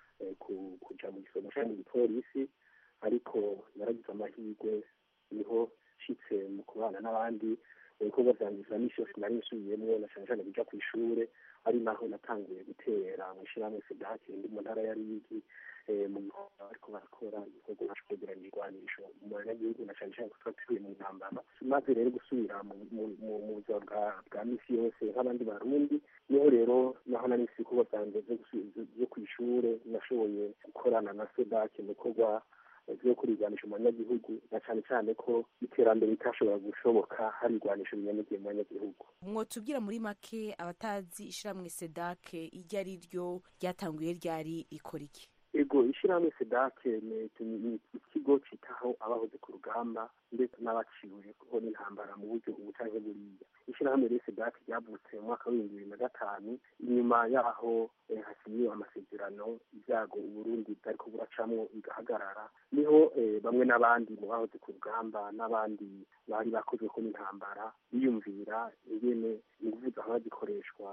kuja mu gisomo ca mu gipolisi ariko naragize amahirwe niho nshitse mu kubana n'abandi ibikorwa vyanjye vya misi yose nari nsubiyemwo na cane cane bija kw'ishure ari naho natanguye gutera mu ishirahamwe sedake ndi mu ntara ya rigi mu gikorwa bariko barakora ibikorwa bacu kwegeranya ibigwanisho mu banyagihugu na cane cane ko tuba tuvuye mu ntambara maze rero gusubira mu buzima bwa misi yose nk'abandi barundi niho rero naho nari nsi ibikorwa vyanje vyo kw'ishure nashoboye gukorana na sedake mu bikorwa vyo kurigwanisha mu banyagihugu na cane cane ko iterambere ritashobora gushoboka hari igwanisho binyanyagiye mu banyagihugu mwotubwira muri make abatazi ishiramwe sedake iryo ari ryo ryatanguye ryari rikora iki ego ishyirahamwe sedake ni ikigo citaho abahoze ku rugamba ndetse n'abaciweho n'intambara mu buryo ubu canke buriya ishyirahamwe rero sedake ryavutse mu mwaka w'ibihumbi bibiri na gatanu inyuma yaho hasinyiwe amasezerano ibyago uburundi bwariko buracamwo bigahagarara niho bamwe n'abandi mu bahoze ku rugamba n'abandi bari bakozweko n'intambara biyumvira ingene inguvu zahora zikoreshwa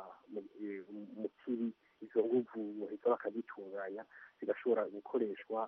mu kibi izo nguvu baheza bakazitunganya zigashobora gukoreshwa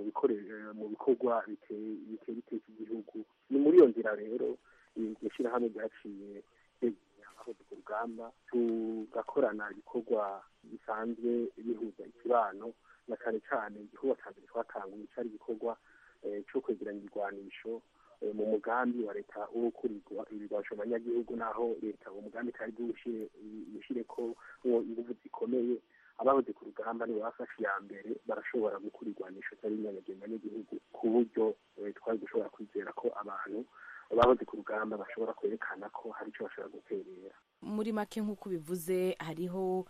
mu bikorwa biteye iteka igihugu ni muri iyo nzira rero iryo shyirahamwe ryaciye abahoze ku rugamba tugakorana ibikorwa bisanzwe bihuza ikibano na cyane cyane igikorwa cya mbere twatanguye cyari igikorwa cyo kwegeranya ibigwanisho mu mugambi wa leta wo gukurirwa ibigwanisho abanyagihugu naho leta uwo mugambi itari bwushyire ko ingufu zikomeye abahoze ku rugamba nibo bafashe iya mbere barashobora gukura igwanisho cyari inyanyagiye n'igihugu ku buryo twari gushobora kwizera ko abantu bahoze ku rugamba bashobora kwerekana ko hari icyo bashobora guterera muri make nk'uko bivuze hariho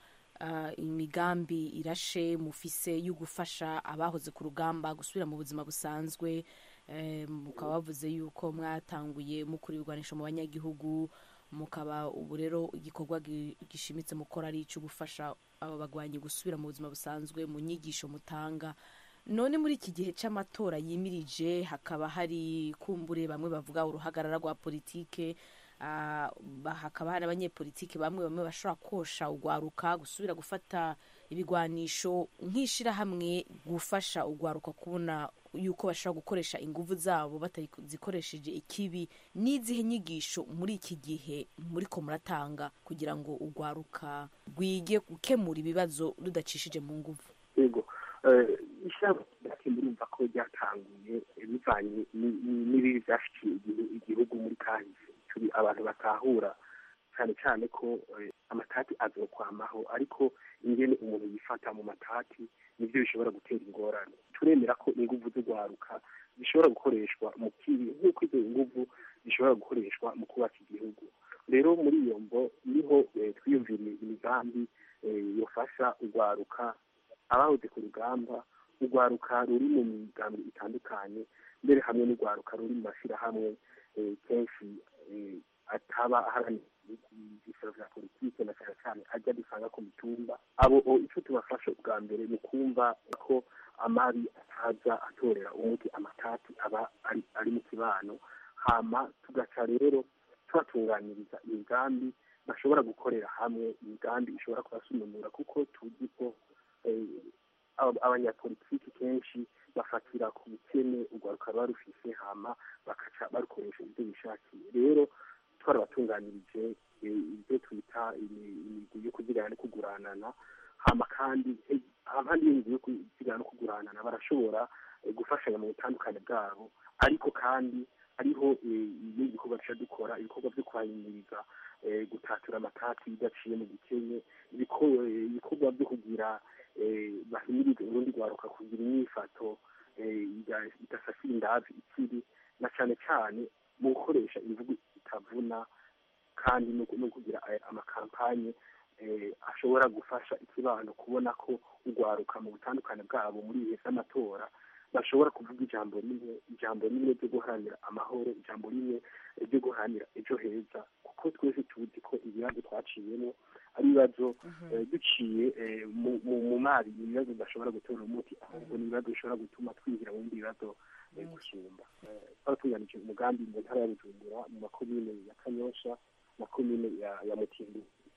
ah, imigambi irashe mufise yo gufasha abahoze ku rugamba gusubira mu buzima busanzwe eh, mukaba bavuze yuko mwatanguye mukura ibigwanisho mu banyagihugu mukaba ubu rero igikorwa gi- gishimitse mukora ari icyo gufasha aba bagwanyi gusubira mu buzima busanzwe mu nyigisho mutanga none muri iki gihe cy'amatora yimirije hakaba hari kumbure bamwe bavuga uruhagarara rwa politike ah, ba- hakaba hari abanyepolitike bamwe bamwe bashobora kosha ugwaruka gusubira gufata ibigwanisho nk'ishirahamwe gufasha ugwaruka kubona yuko bashobora gukoresha inguvu zabo batazikoresheje ikibi n'izihe nyigisho muri iki gihe muriko muratanga kugira ngo ugwaruka rwige gukemura ibibazo rudacishije mu nguvu yego ishyamba ryacu murumva ko ryatanguye eh, bivanye ni- ni- n'ibibi byashikiye igihu- igihugu muri kahise turi abantu batahura cyane cyane ko eh, amatati azokwamaho ariko ingene umuntu yifata mu matati nibyo bishobora gutera ingorane turemera ko inguvu z'urwaruka zishobora gukoreshwa mu kibi nk'uko izo nguvu zishobora gukoreshwa mu kubaka igihugu rero muri iyo mbo niho eh, twiyumviriye imigambi eh, yofasha urwaruka abahoze ku rugamba urwaruka ruri mu migambi itandukanye mbere hamwe n'urwaruka ruri mu mashyirahamwe eh, kenshi eh, ataba aharanira ibyiciro bya politike na cyane cyane ajya dusanga ku mitumba abo o, icyo tubafasha ubwa mbere ni kumva ko amabi ataza atorera umuti amatati aba ari, ari mu kibano hama tugaca rero tubatunganyiriza imigambi bashobora gukorera hamwe imigambi ishobora kubasununura kuko tuzi ko eh, aba- abanyapolitiki kenshi bafatira ku bukene urwaruka ruba rufise hama bakaca barukoresha ibyo bishakiye rero twarabatunganyirije eh, ibyo twita imi- imigwi yo kuzigana no kuguranana hama kandi eh, abandi y'imigwi yo kuzigana no kuguranana barashobora eh, gufashanya mu butandukane bwabo ariko kandi hariho eh, ibindi bikorwa duca dukora ibikorwa byo kwahimiriza eh, gutatura amatati bidaciye mu gikenye ibiko- eh, ibikorwa byo kugira eh, bahimirize urundi rwaruka kugira imyifato eh, ida- idasasira indavi ikiri na cyane cyane mu gukoresha imvugo itavuna kandi no no kugira aya- amakampanye eh, ashobora gufasha ikibano kubona ko urwaruka mu butandukane bwabo muri ibihe by'amatora bashobora kuvuga ijambo rimwe ijambo rimwe ryo guharanira amahoro ijambo rimwe ryo guharanira ejo heza kuko twese tuzi ko ibibazo twaciyemo ari ibibazo eh, duciye eh, mu- mu- mu mari ibibazo bidashobora gutora umuti ahubwo ni ibibazo bishobora gutuma twinjira mu bindi bibazo eh, gusumba Eh, twaratunganije umugambi mu ntara ya bujumbura mu makomine ya kanyosha na komine ya ya mutimbu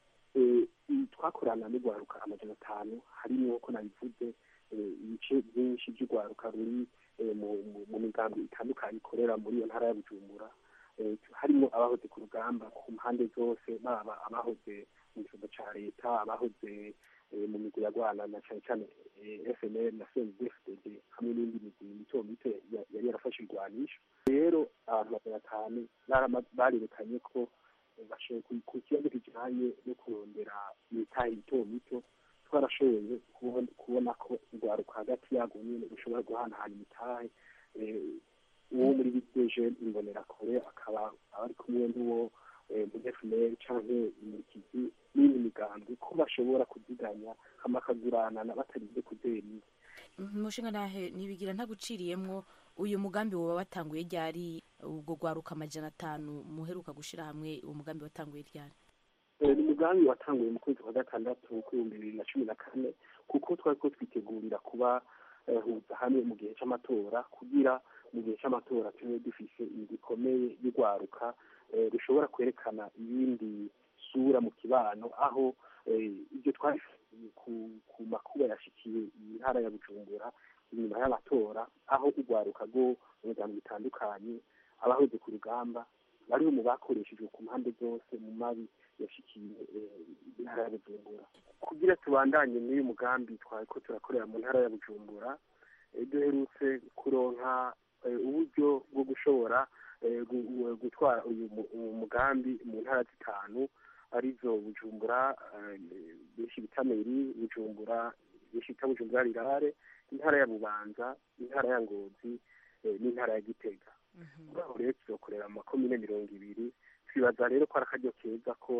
Eh, i- twakorana n'urwaruka amajana atanu harimo ko nabivuze eh, ibice byinshi by'urwaruka ruri eh, mu- mu- mu migambi itandukanye ikorera muri iyo ntara ya bujumbura Eh, harimo abahoze ku rugamba ku mpande zose baba abahoze mu gihugu cya leta abahoze eh, mu migwi ya rwana na cyane cyane eh, fnl na cndfdd hamwe n'indi migwi mito mito ya- yari yarafashe irwanisho rero abantu magana atanu barama- barerekanye ko eh, bashoboye ku- ku kibazo kijyanye no kurondera imitahe mito mito twarashoboye kubona kubona ko urwaruka hagati yarwo nyine rushobora guhanahana imitahe eh, uwo muri biteje imbonerakure akaba aba ari kumwe n'uwo eh, muri fnl canke imurikizi n'indi migambi ko bashobora kuziganya hama akaguranana batarinze kuderinda umushinga ntahe ntibigira ntaguciriyemwo uyu mugambi woba watanguye ryari ubwo rwaruka amajana atanu muheruka gushyira hamwe uwo mugambi watanguye ryari Eh, ni umugambi watanguye mu kwezi kwa gatandatu w'ibihumbi bibiri na cumi na kane kuko twari ko twitegurira kuba eh, huza hamwe mu gihe c'amatora kugira mu gihe c'amatora tube dufise inzu ikomeye y'urwaruka eh, rushobora kwerekana iyindi sura mu kibano aho eh, ibyo twari ku, ku makuba yashikiye iyi ntara ya bujumbura inyuma y'amatora aho urwaruka rwo mu miryango itandukanye abahoze ku rugamba bariho mu bakoreshejwe ku mpande zose mu mabi yashikiye eh, intara ya bujumbura kugira tubandanye n'uyu mugambi twari ko turakorera mu ntara ya bujumbura eh, duherutse kuronka eh, uburyo bwo gushobora eh, gu- gu- gutwara uyu mu- uyu mugambi mu ntara zitanu arizo bujumbura eh, benshi bita meri bujumbura benshi bita bujumbura rirare intara ya bubanza intara ya ngozi eh, n'intara ya gitega muri aho rero tuzokorera mu makomine mirongo ibiri twibaza rero ko ari akaryo keza ko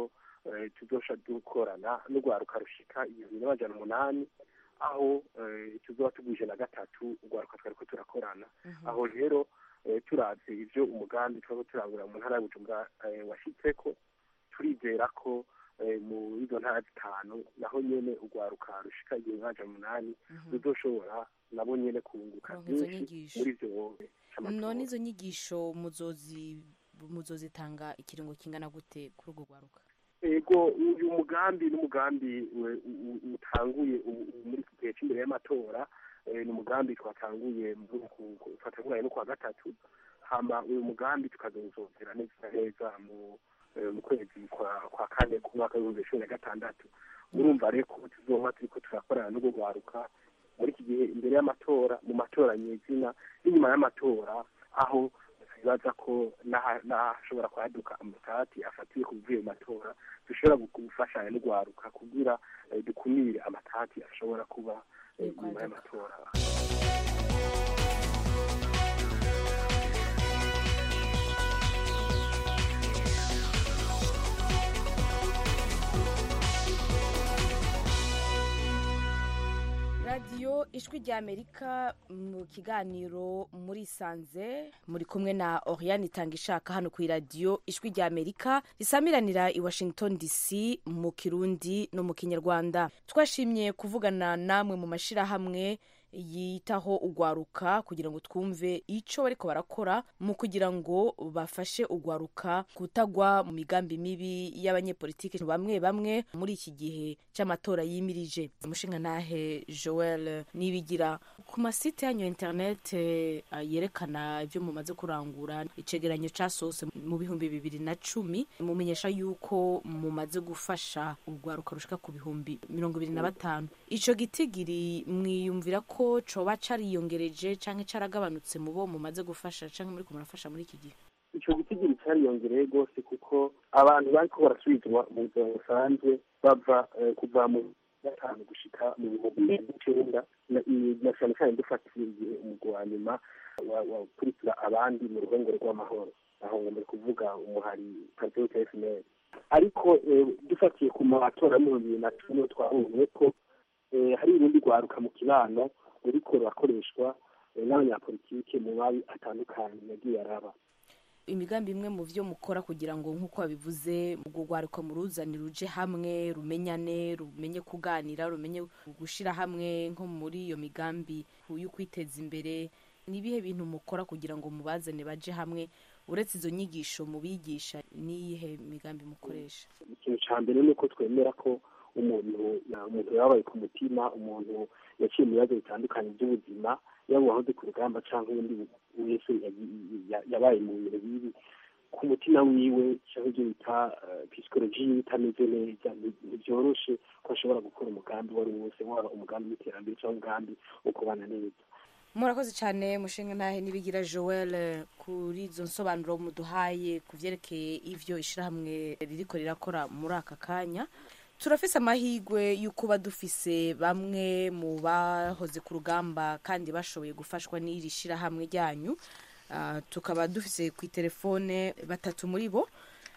eh, tuzosha dukorana n'urwaruka rushika ibihumbi n'amajana umunani aho eh, tuzoba tugwije na gatatu urwaruka twariko turakorana aho rero eh, turavye ivyo umugambi twaba turangura mu ntara ya bujumbura eh, washitseko turizera ko eh, mu izo ntara zitanu naho nyene urwaruka rushika igihumbi n'amajana umunani ruzoshobora nabo nyene kunguka Kuronka izo byinshi nyigisho. muri ivyo c'amatora. none izo nyigisho muzozi muzozitanga ikiringo kingana gute kuri urwo rwaruka ego uyu mugambi n'umugambi we- u- u- utanguye u- u- muri iki gihe cy'imbere y'amatora eh, ni umugambi twatanguye muri uku- ku- twatanguranye no kuwa gatatu hama uyu mugambi tukazozongera neza neza mu eh, mu kwezi kwa kwa kane ku mwaka w'ibihumbi bibiri cumi na gatandatu urumva rero ko tuzoba turiko turakorana n'urwo rwaruka muri iki gihe imbere y'amatora mu matora nyezina n'inyuma y'amatora aho bibaza ko n'aha- n'ahashobora kwaduka amatati afatiye ku bivuye mu matora dushobora gu- gufashanya n'urwaruka kugira eh, dukumire amatati ashobora kuba eh, nyuma y'amatora radiyo ijwi rya amerika mu kiganiro muri sanze muri kumwe na oriane itanga ishaka hano ku iradiyo ijwi rya amerika risamiranira i washington dc mu kirundi no mu kinyarwanda twashimye kuvugana namwe mu mashyirahamwe yitaho ugwaruka kugira ngo twumve icyo bariko barakora mu kugira ngo bafashe ugwaruka kutagwa mu migambi mibi y'abanyepolitiki bamwe bamwe muri iki gihe cy'amatora yimirije umushinga nahe joel nibigira ku masite yanyu ya internet eh, yerekana ibyo mumaze kurangura icegeranyo casohotse mu bihumbi bibiri na cumi mumenyesha yuko mumaze gufasha urwaruka rushika ku bihumbi mirongo ibiri na batanu ico gitigiri mwiyumvira ko coba cariyongereje canke caragabanutse mu bo mumaze gufasha canke muri murafasha muri iki gihe ico gitigiri cariyongereye rwose kuko abantu bariko barasubizwa mu buzima busanzwe bava eh, kuva mu gatanu gushika mu bihumbi bibiri n'icenda na- i- na cane cane dufatiye igihe umugwi wa nyuma wa- wakurikira abandi mu ruhongore rw'amahoro aho ngo muri kuvuga umuhari patriote fnl ariko eh, dufatiye ku matora y'ibihumbi bibiri na cumi niho twabonye ko eh, hari urundi rwaruka mu kibano ruriko rurakoreshwa eh, n'abanyapolitike mu mabi atandukanye yagiye araba imigambi imwe mu byo mukora kugira ngo nk'uko wabivuze urwo rwaruka muruzani ruje hamwe rumenyane rumenye kuganira rumenye gushyira hamwe nko muri iyo migambi yo kwiteza imbere ni ibihe bintu mukora kugira ngo mubazane baje hamwe uretse izo nyigisho mubigisha n'iyihe migambi mukoresha ikintu cya mbere ni uko twemera ko umuntu ya- umuntu yabaye ku mutima umuntu yaciye mu bibazo bitandukanye by'ubuzima yaba uwahoze ku rugamba cyangwa undi wese yagi- ya- yabaye mu bihe bibi ku mutima wiwe cyangwa ibyo bita pisikoloji yiwe itameze neza ni- ntibyoroshe ko ashobora gukora umugambi uwo ari wo wose waba umugambi w'iterambere cyangwa umugambi wo kubana neza murakoze cyane mushinga ntahe nibigira joel kuri izo nsobanuro muduhaye ku byerekeye ivyo ishyirahamwe ririko rirakora muri aka kanya turafise amahirwe yo kuba dufise bamwe mu bahoze ku rugamba kandi bashoboye gufashwa n'iri shyirahamwe ryanyu Ah, tukaba dufise ku telefone batatu muri bo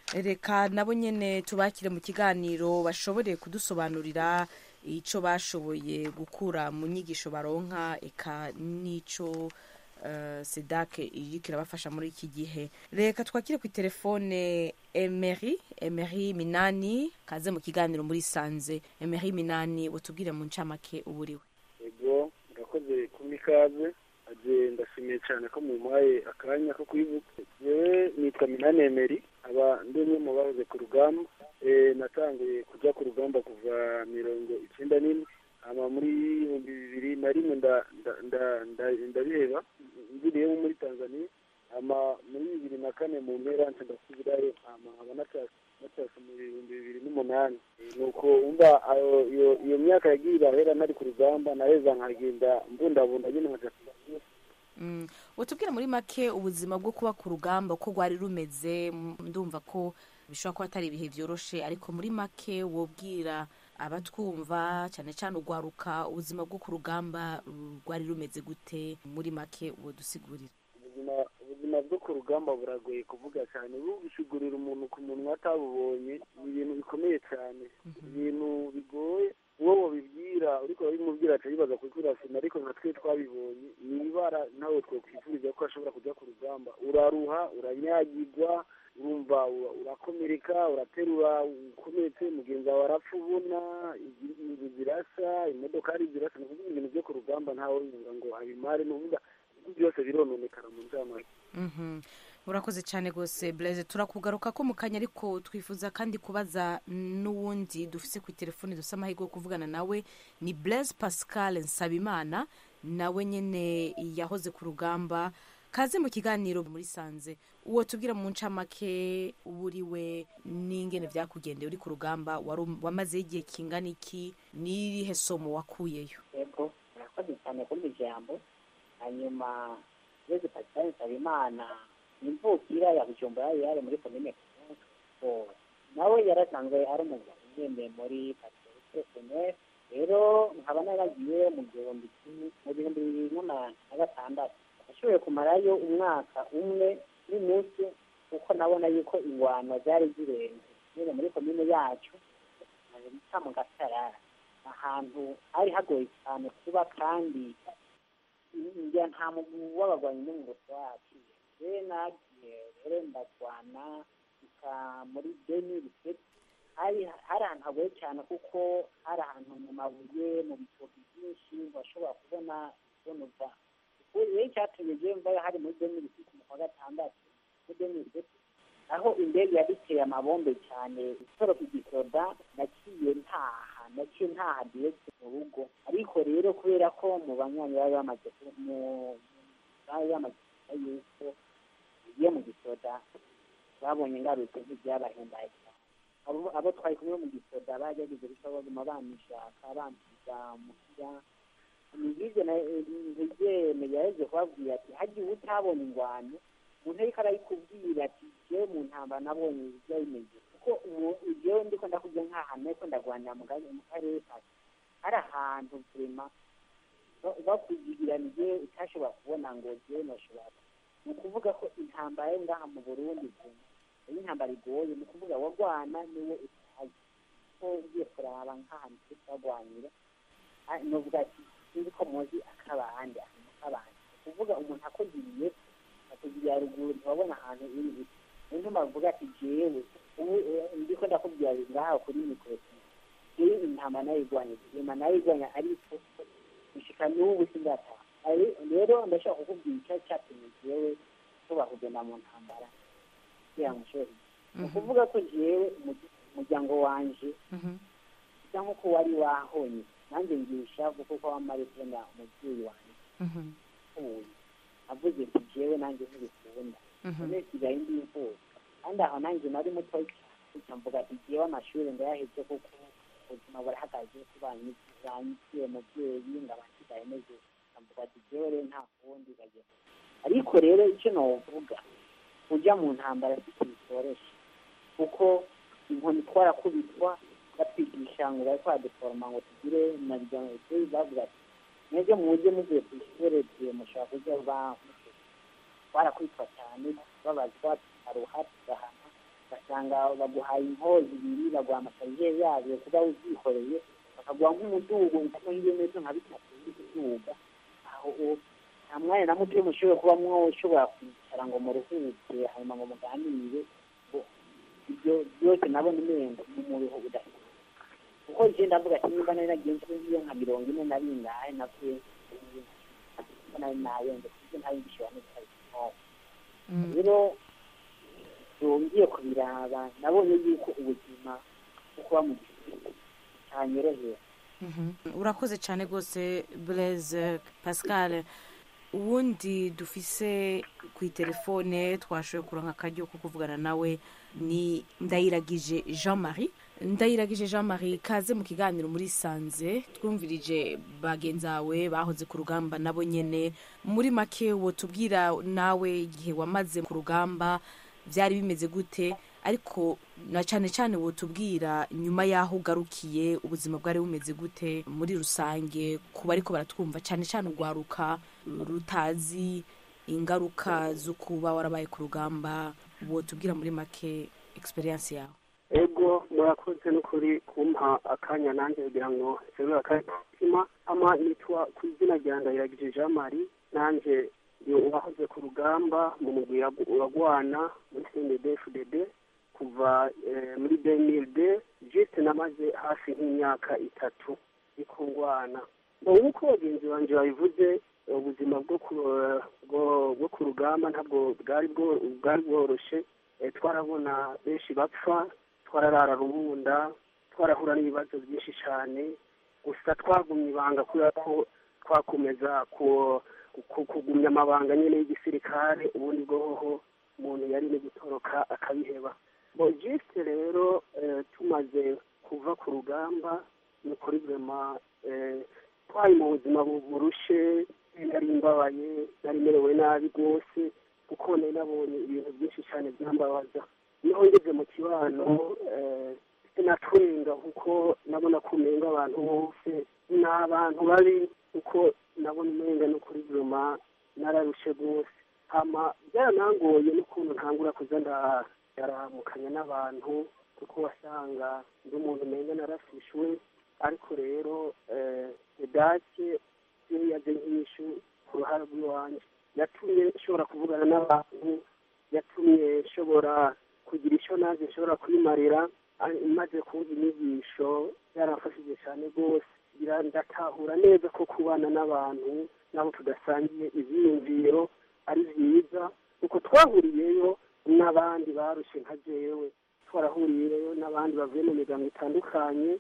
reka nabo nyene tubakire mu kiganiro bashobore kudusobanurira ico bashoboye gukura mu nyigisho baronka eka n'ico uh, sedake iriko irabafasha muri iki gihe reka twakire ku telefone emery emery minani kaze mu kiganiro muri sanze emery minani utubwire mu ncamake uburiwe ego murakoze kumpa ikaze aje ndashimiye cyane ko mumpaye akanya ko kwibuka yewe nitwa minani emeri aba ndi umwe mu bahoze ku rugamba Eh, natanguye kujya ku rugamba kuva mirongo icyenda n'ine ama muri ibihumbi bibiri na rimwe nda- nda- nda- nda- ndabiheba ngiriyemo muri tanzania ama muri bibiri na kane mu mpera nca ndasubirayo ama nkaba natashye natashye mu bihumbi bibiri n'umunani Eh, nuko umva ayo- iyo iyo myaka yagiye irahera nari ku rugamba naheza nkagenda mbundabunda nyine nkaja ku ishuri. Mm. utubwire muri make ubuzima bwo kuba ku rugamba uko rwari rumeze m- ndumva ko bishobora kuba atari ibihe byoroshe ariko muri make wobwira abatwumva cyane cyane urwaruka ubuzima bwo ku rugamba uh, rwari rumeze gute muri make wodusigurira ubuzima ubuzima ubuzima bwo ku rugamba buragoye kuvuga cyane bubishigurira umuntu ku munwa atabubonye ni ibintu bikomeye cyane ibintu bigoye uwo wabibwira uriko urabimubwira aca yibaza kuko urasina ariko nka twe twabibonye ni ibara nawe twokwifuriza ko ashobora kujya ku rugamba uraruha uranyagirwa urumva ura- urakomereka uraterura ukomeretse mugenzi wawe arapfa ubona igi- inzu zirasa imodokari zirasa ni ukuvuga ibintu byo ku rugamba ntawe yumva ngo abimare ni ukuvuga ibintu byose birononekara mu ncamake Mhm. urakoze cyane rwose blaise turakugaruka ko mu kanya ariko twifuza kandi kubaza n'uwundi dufise ku telefoni dufite amahirwe yo kuvugana nawe ni blaise pascal nsabimana nawe nyine yahoze ku rugamba kaze mu kiganiro muri sanze uwo tubwira mu ncamake uburiwe n'ingene byakugendeye uri ku rugamba wari um- wamazeho igihe kingana iki n'irihe somo wakuyeyo yego murakoze cyane kuri iryo jambo hanyuma yezu pasitani nsabimana imvukira ya bujumbura yari muri komine Kivu. nawe yarasanzwe ari umugabo ugendeye muri patrice senere rero nkaba naragiye mu gihumbi kimwe mu bihumbi bibiri n'umunani na gatandatu nashoboye kumarayo umwaka umwe n'iminsi kuko nabona yuko ingwano zari zirenze nyine muri komine yacu bita mu gasarara ahantu hari hagoye cyane kuba kandi njya nta mugwi w'abagwanyi n'umugoti wacu rero nagiye rero ndarwana gusa muri deni biseti hari hari ahantu hagoye cyane kuko hari ahantu mu mabuye mu bitoki byinshi washobora kubona ibonuva rero icyatumye njyewe mvayo hari muri deni biseti mu kwa gatandatu muri deni biseti aho indege yaduteye amabombe cyane isoro ku gisoda naciye ntaha naciye ntaha direct mu rugo ariko rero kubera ko mu banywanyi bari bamaze ku- mu- bari bamaze kuvuga yuko ugiye mu gisoda babonye ingarutse nk'ibyabahimbaye cyane abo abo twari kumwe mu gisoda bagerageje gusa baguma bamishaka bampiga muhira nibyo ntigeme yaje kubabwira ati hagiye utabona ingwano umuntu ariko arayikubwira ati jewe mu ntambara nabonye ibyo bimeze kuko umu- jewe ndiko ndakubwira nk'ahantu ariko ndagwanira mu ga- mu karere kacu hari ahantu vrema bakugiranije utashobora kubona ngo jewe noshobora ni ukuvuga ko intambara yo ngaha mu burundi vrema iyo intambara igoye ni ukuvuga wagwana niwe utazi ko ugiye kuraba nk'ahantu turi turagwanira ah, novuga ati sinzi ko muzi akabande ahantu k'abandi ni ukuvuga umuntu akugiriye akugiriye haruguru ntiwabona ahantu iri iri niyo bavuga ati jewe ubu eh, ndiko ndakubwira ngaha kuri mikoro jewe intama nayigwanya intama nayigwanya ariko gushika n'ubu singataha Ari- rero ndashaka kukubwira icyo cyatumye jewe tuba kugenda mu ntambara kugira ngo nshobore ni ukuvuga ko jewe umu- umuryango wanje bisa nk'uko wari wahonye nanjye ngisha kuko ko wamara kubona umubyeyi wanjye ubu avuze ati jewe nanjye ntibikunda none sigaye ndi imfura kandi aho nanjye nari muto cyane mvuga ati jewe amashuri ndayaheze kuko ubuzima burahagaze kubanyitire mubyeyi ngaba nsigaye meze mvuga ati jewe rero nta kundi bagenda ariko rero icyo novuga kujya mu ntambara si ikintu cyoroshye kuko inkoni twarakubitwa batwigisha ngo bari kwaduforoma ngo tugire na byanjye bavuga ati mwebwe mujye mugiye ku ishuri tuye mushobora kujya ba twarakubitwa cyane babazwa tukaruha tugahana ugasanga baguhaye inkozi ibiri baguha amasarijeri yabyo kuba uzyikoreye bakaguha nk'umudugo nko nk'ibirometero nka bitatu uri kuduga aho uwo- nta mwanya na muto mushobora kuba mwoshobora kwicara ngo muruhuke hanyuma ngo muganire ngo ibyo byose nabo ni mwenda n'umuruho udafite kuko je ndavuga ati nimba nari nagenze nk'iyo nka mirongo ine na bingahe navuye ko nari nayenze kuko ntari ngishobora n'utari rero yongeye kubiraba nabonye yuko ubuzima bwo kuba mu gihugu cyanyorohera urakoze cyane rwose blaise pascal uwundi dufise ku itelefone twashoboye kuronka akaryo ko kuvugana nawe ni ndayiragije jean marie ndayiragije jean marie kaze mu kiganiro muri sanze twumvirije bagenzawe bahoze ku rugamba nabo nyene muri make wotubwira nawe igihe wamaze ku rugamba byari bimeze gute ariko na cyane cyane wotubwira nyuma y'aho ugarukiye ubuzima bwari bumeze gute muri rusange ku bariko baratwumva cyane cyane urwaruka rutazi ingaruka zo kuba warabaye ku rugamba wotubwira muri make experience yawe ego murakoze n'ukuri kumpa akanya nanjye kugira ngo nserure akatima ama nitwa ku izina rya ndahiragije jean marie nanjye uwahoze ku rugamba mu mugwi uragwana muri cndfdd kuva muri demilde jisite namaze hafi nk'imyaka itatu ikungwana nk'uko bagenzi banjye babivuze ubuzima bwo ku rugamba ntabwo bwari bworoshye twarabona benshi bapfa twararara rubunda twarahura n'ibibazo byinshi cyane gusa twagumye ibanga kubera ko twakomeza kugumya amabanga nyine y'igisirikare ubundi bwoho umuntu yari no gutoroka akabiheba bogiste rero tumaze kuva ku rugamba ni ukuri vema twari mu buzima burushe nari mbabaye nari merewe nabi rwose kuko nari nabonye ibintu byinshi cyane byambabaza niho ngeze mu kibano natwenga kuko nabona ko umenga abantu bose ni abantu babi kuko nabona umenga no kuri vuma nararushe rwose hama byaranangoye n'ukuntu ntangura kuza ndaramukanya n'abantu kuko wasanga ndi umuntu umenga narafishwe ariko rero edake yo yaje nk'ishu ku ruhare rw'iwanjye yatumye nshobora kuvugana n'abantu yatumye nshobora kugira icyo nanjye nshobora kwimarira maze kumva inyigisho yarafashije cyane rwose ndatahura neza ko kubana n'abantu nabo tudasangiye ibyiyumviro ari byiza kuko twahuriyeyo n'abandi barushye nka jewe twarahuriyeyo n'abandi bavuye mu miryango itandukanye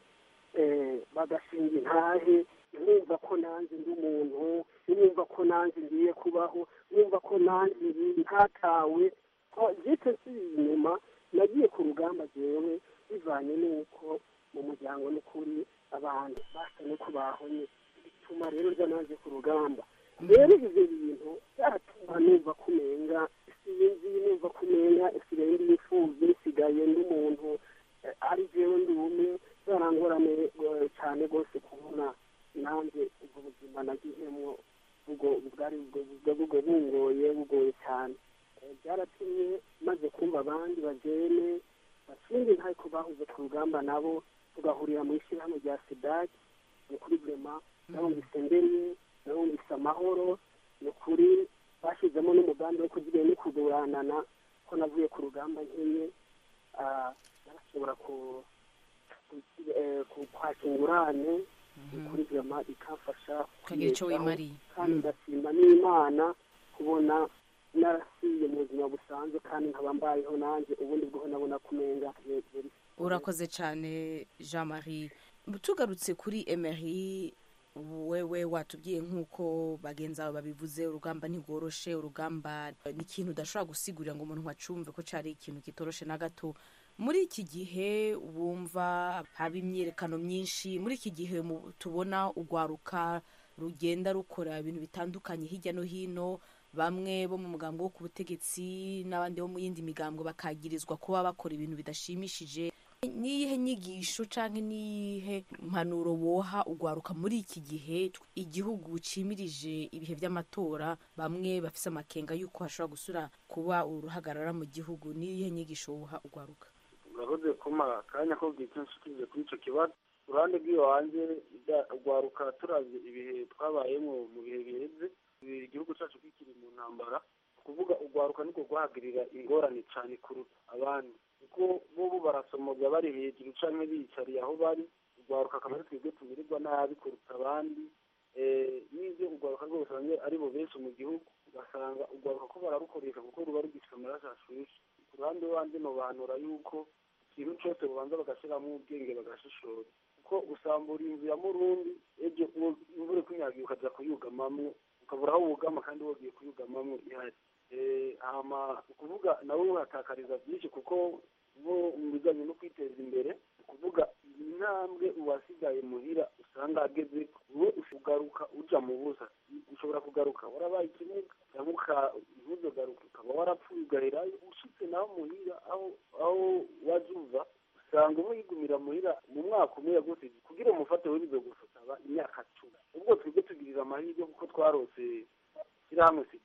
bagashinga intahe numva ko nanjye ndi umuntu numva ko nanjye ngiye kubaho numva ko nanjye ntatawe jite nsubiye inyuma nagiye ku rugamba jewe bivanye n'uko mu muryango n'ukuri abantu basa n'uko bahonye bituma rero njya naje ku rugamba rero ibyo bintu byatuma numva kumenga sinzi numva kumenga isigaye ndi imfubyi nsigaye ndi umuntu ari jewe ndi umwe zarangorane cyane rwose kubona nanjye ubwo buzima nagihemwo ubwo bwari ubwo bungoye bugoye cyane byaratumye maze kumva abandi bagene bashinzwe ntako bahuze ku rugamba nabo tugahurira mu ishyirahamwe rya sidaki ni kuri vema nabumvise mbere nabumvise amahoro ni ukuri bashyizemo n'umugambi wo kugira no kuguranana ko navuye ku rugamba nkenye barashobora kwaka ingurane ni kuri vema ikamfasha ukagira icyo wimariye kandi ndashima n'imana kubona narasiye mu buzima busanzwe kandi nkaba mbayeho nanjye ubundi bwo nabona kumenga urakoze cyane jean marie tugarutse kuri emery wewe watubwiye nk'uko bagenzi bawe babivuze urugamba ntigoroshe urugamba ni ikintu udashobora gusigurira ngo umuntu acumve ko cyari ikintu kitoroshe na gato muri iki gihe wumva haba imyiyerekano myinshi muri iki gihe tubona urwaruka rugenda rukora ibintu bitandukanye hirya no hino bamwe bo mu mugambi wo ku butegetsi n'abandi bo mu yindi migambo bakagirizwa kuba bakora ibintu bidashimishije n'iyihe nyigisho cyangwa n'iyihe mpanuro woha ugwaruka muri iki gihe igihugu cimirije ibihe by'amatora bamwe bafise amakenga y'uko hashobora gusura kuba uruhagarara mu gihugu n'iyihe nyigisho woha ugwaruka urakoze kuma akanya ko bwikenshi kuri icyo kibazo uruhande rw'iwanjye ugwaruka turavye ibihe twabayemo mu bihe biheze igihugu cyacu kikiri mu ntambara kuvuga urwaruka niko rwahagirira ingorane cyane kuruta abandi kuko bobo barasomoza bari hejuru canke biyicariye aho bari urwaruka akaba ari twebwe tumirirwa nabi kuruta abandi n'ivyo urwaruka rwose ari bo benshi mu gihugu ugasanga urwaruka ko bararukoresha kuko ruba rugifite amaraso ashushe ku ruhande wanje nobanura yuko ikintu cose bubanza bagashiramo ubwenge bagashishora kuko gusambura inzu ya murundi ejo imvura ikunyagiye ukaja kuyugamamwo ukabura aho wugama kandi wogiye kuyugamamwo ihari hama ukuvuga nawe uhatakariza byinshi kuko bo mu bijyanye no kwiteza imbere ukuvuga intambwe uwasigaye muhira usanga ageze we ugaruka uja mu busa ushobora kugaruka warabaye ikimuga cyangwa ntuzogaruka ukaba warapfuye ugaherayo ushitse naho muhira aho aho waje uva usanga uba yigumira muhira mu mwaka umwe rwose kugira umufate we bizogusaba imyaka cumi ubwo twebwe tugirira amahirwe kuko twarose ishyirahamwe sidake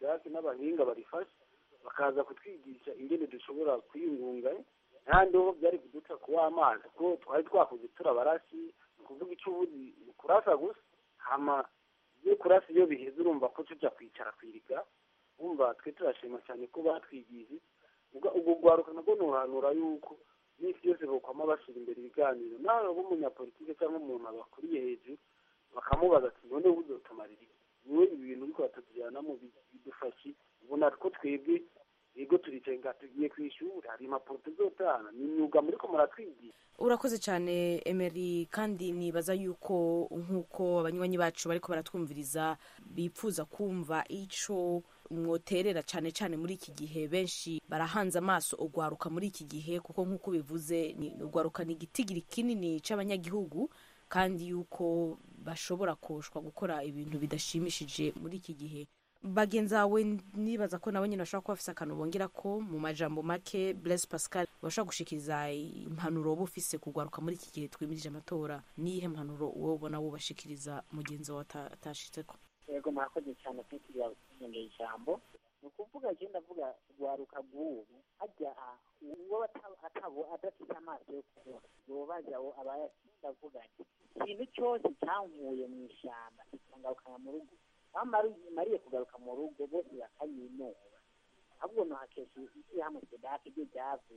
n'abahinga barifashe bakaza kutwigisha ingene dushobora kwiyungunga n'ahandi ho byari kuduca kuwa amazi kuko twari twakuze turabarashi ni ukuvuga icyo ubuzi ni kurasa gusa hama iyo kurasa iyo biheze urumva ko tujya kwicara kwiriga wumva twe turashima cyane ko batwigije ubwo ubwo rwaruka nabwo nuhanura yuko n'isi yose bokwama bashyira imbere ibiganiro nawe uba umunyapolitike cyangwa umuntu abakuriye hejuru bakamubaza ati none uzotumarira iki niwe ibi bintu uriko batatujanamo bidufashe ubona ko twebwe yego turicaye nga tugiye ku ishuri hari impapuro tuzotana ni imyuga muriko muratwigisha urakoze cyane emeri kandi nibaza yuko nk'uko abanywanyi bacu bariko baratwumviriza bipfuza kumva ico mwoterera cyane cyane muri iki gihe benshi barahanze amaso ugwaruka muri iki gihe kuko nk'uko bivuze ni ugwaruka ni igitigiri kinini c'abanyagihugu kandi yuko bashobora koshwa gukora ibintu bidashimishije muri iki gihe bagenzi bawe nibaza ko nabo nyine bashobora kuba bafise akantu bongera ko mu majambo make Blaise Pascal bashobora gushikiriza impanuro woba ufise kugwaruka muri iki gihe twimirije amatora niyihe mpanuro wowe ubona wubashikiriza mugenzi wawe ata- atashitseko yego murakoze cyane kwitiriwe kunyongera ijambo ni ukuvuga je ndavuga rwaruka rw'ubu hajya uwo ata- atabo adafite amaso yo kubona yobaza aho abaye ndavuga nti ikintu cyose cyankuye mu ishyamba kikangarukana mu rugo aho mari- mariye kugaruka mu rugo bose bakanyinura ahubwo nohakesha ishyirahamwe sedake ryo ryavuze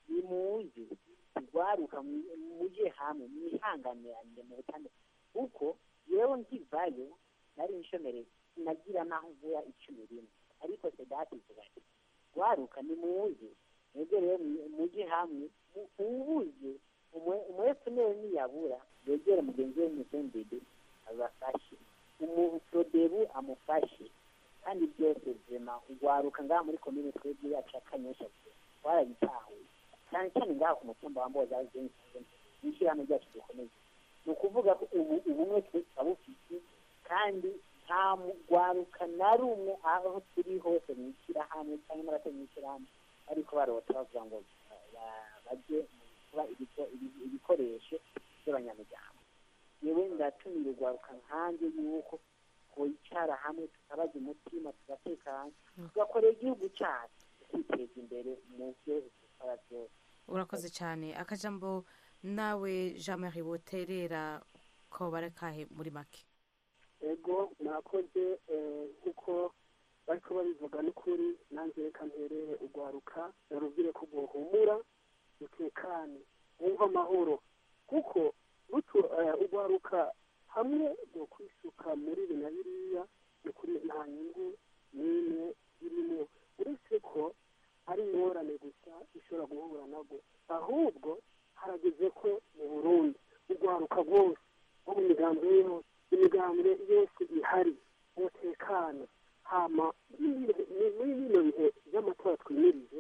nimuze rwaruka mu- muje hamwe mwihanganiranire mu butane kuko yewe nkivayo nari inshomereye nagira naho mvuya icumi rimwe ariko sedati ivuga ati rwaruka nimuze mwebwe rero mwi- muje hamwe mu- mubuze umwe- umwepfu newe niyabura yegere mugenzi we muzembede abafashe umuprodebu amufashe kandi byose vema urwaruka ngaha muri komine twebwe yacu ya kanyosha twarabitahuye cyane cyane ngaha ku mutumba wa mboza n'ishyirahamwe ryacu dukomeye ni ukuvuga ko ubu ubumwe twabufite kandi nta mugwaruka na rumwe aho turi hose mu ishyirahamwe cyangwa n'abatari mu ishyirahamwe ariko barota bavuga ngo ba- bajye mu kuba ibiko- ibi- ibikoresho by'abanyamuryango yewe ndatumira urwaruka nkanjye yuko twicara hamwe tukabaza umutima tugatekana tugakorera igihugu cyacu tukiteza imbere mu byo dukora byose urakoze cyane akajambo nawe jean marie woterera ko barekahe muri make ego mwakoze eh, kuko bariko babivuga n'ukuri nanjye reka mperere urwaruka narubwire ko bwohumura rutekane wumva amahoro kuko rutu eh, urwaruka hamwe rwo kwisuka muri ibi na biriya ni ukuri nta nyungu n'imwe irimo uretse ko ari ingorane gusa ishobora guhura nabwo ahubwo harageze ko mu burundi urwaruka rwose nko mu migambi yose imigambwe yose ihari umutekano hama muri bino bihe by'amatora twimirije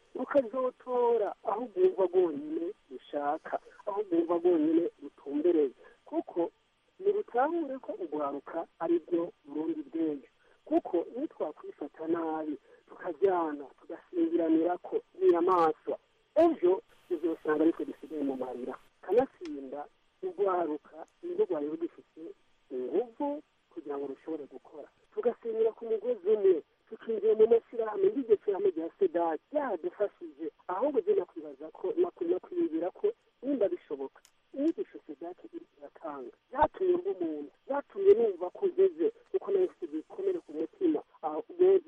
rukazotora aho rwumva rwonyine rushaka aho rwumva rwonyine rutumbereye kuko ntirutahure ko urwaruka ari byo burundi bw'ejo kuko iyo twakwifata nabi tukajyana tugasingiranira ko n'inyamaswa ejo uzosanga ariko dusigaye mu marira kanatsinda urwaruka nirwo rwari rugifite inguvu kugira ngo rushobore gukora tugasenyera ku mugozi umwe tukinjira mu mashyirahamwe nk'iryo shyirahamwe rya sedati ryadufashije ahubwo jye nakwibaza ko nakwiyumvira ko nimba bishoboka inyigisho sedati iri iratanga zatumye mba umuntu zatumye numva ko ngeze kuko nayo mfite ibikomere ku mutima aho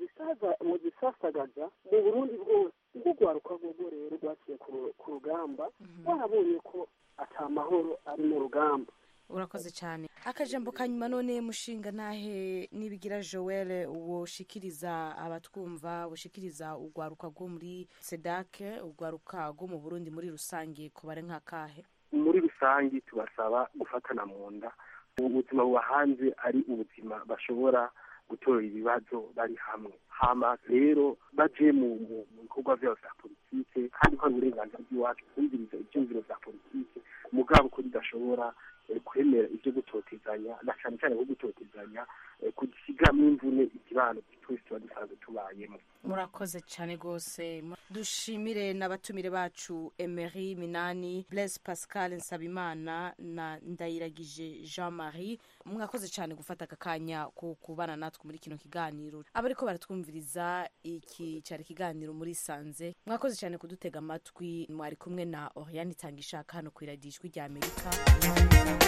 mu gisasagaza mu burundi bwose ubwo rwaruka rwogwo rero rwaciye ku ru- ku rugamba warabonye ko ata mahoro ari mu rugamba urakoze cyane akajambo ka nyuma none mushinga ntahe nibigira joel woshikiriza abatwumva woshikiriza urwaruka rwo muri sedake urwaruka rwo mu burundi muri rusange kubare nk'akahe muri rusange tubasaba gufatana mu nda ubuzima buba hanze ari ubuzima bashobora gutora ibibazo bari hamwe hama rero baje mu mu- mu bikorwa byabo bya politike kandi ko ari uburenganzira bw'iwacu kumviriza ibyumviro bya politike mugabo ko bidashobora eh, kwemera ibyo gutotezanya na cyane cyane nko gutotezanya eh, kugisigamo imvune ikibano twese tuba dusanzwe tubayemo murakoze cyane rwose dushimire n'abatumire bacu emery minani blaise pascal nsabimana na ndayiragije jean marie mwakoze cyane gufata aka kanya ko kubana natwe muri kino kiganiro abariko baratwumviriza iki cyari ikiganiro muri sanze mwakoze cyane kudutega amatwi mwari kumwe na oriane itanga ishaka hano ku iradijwi rya amerika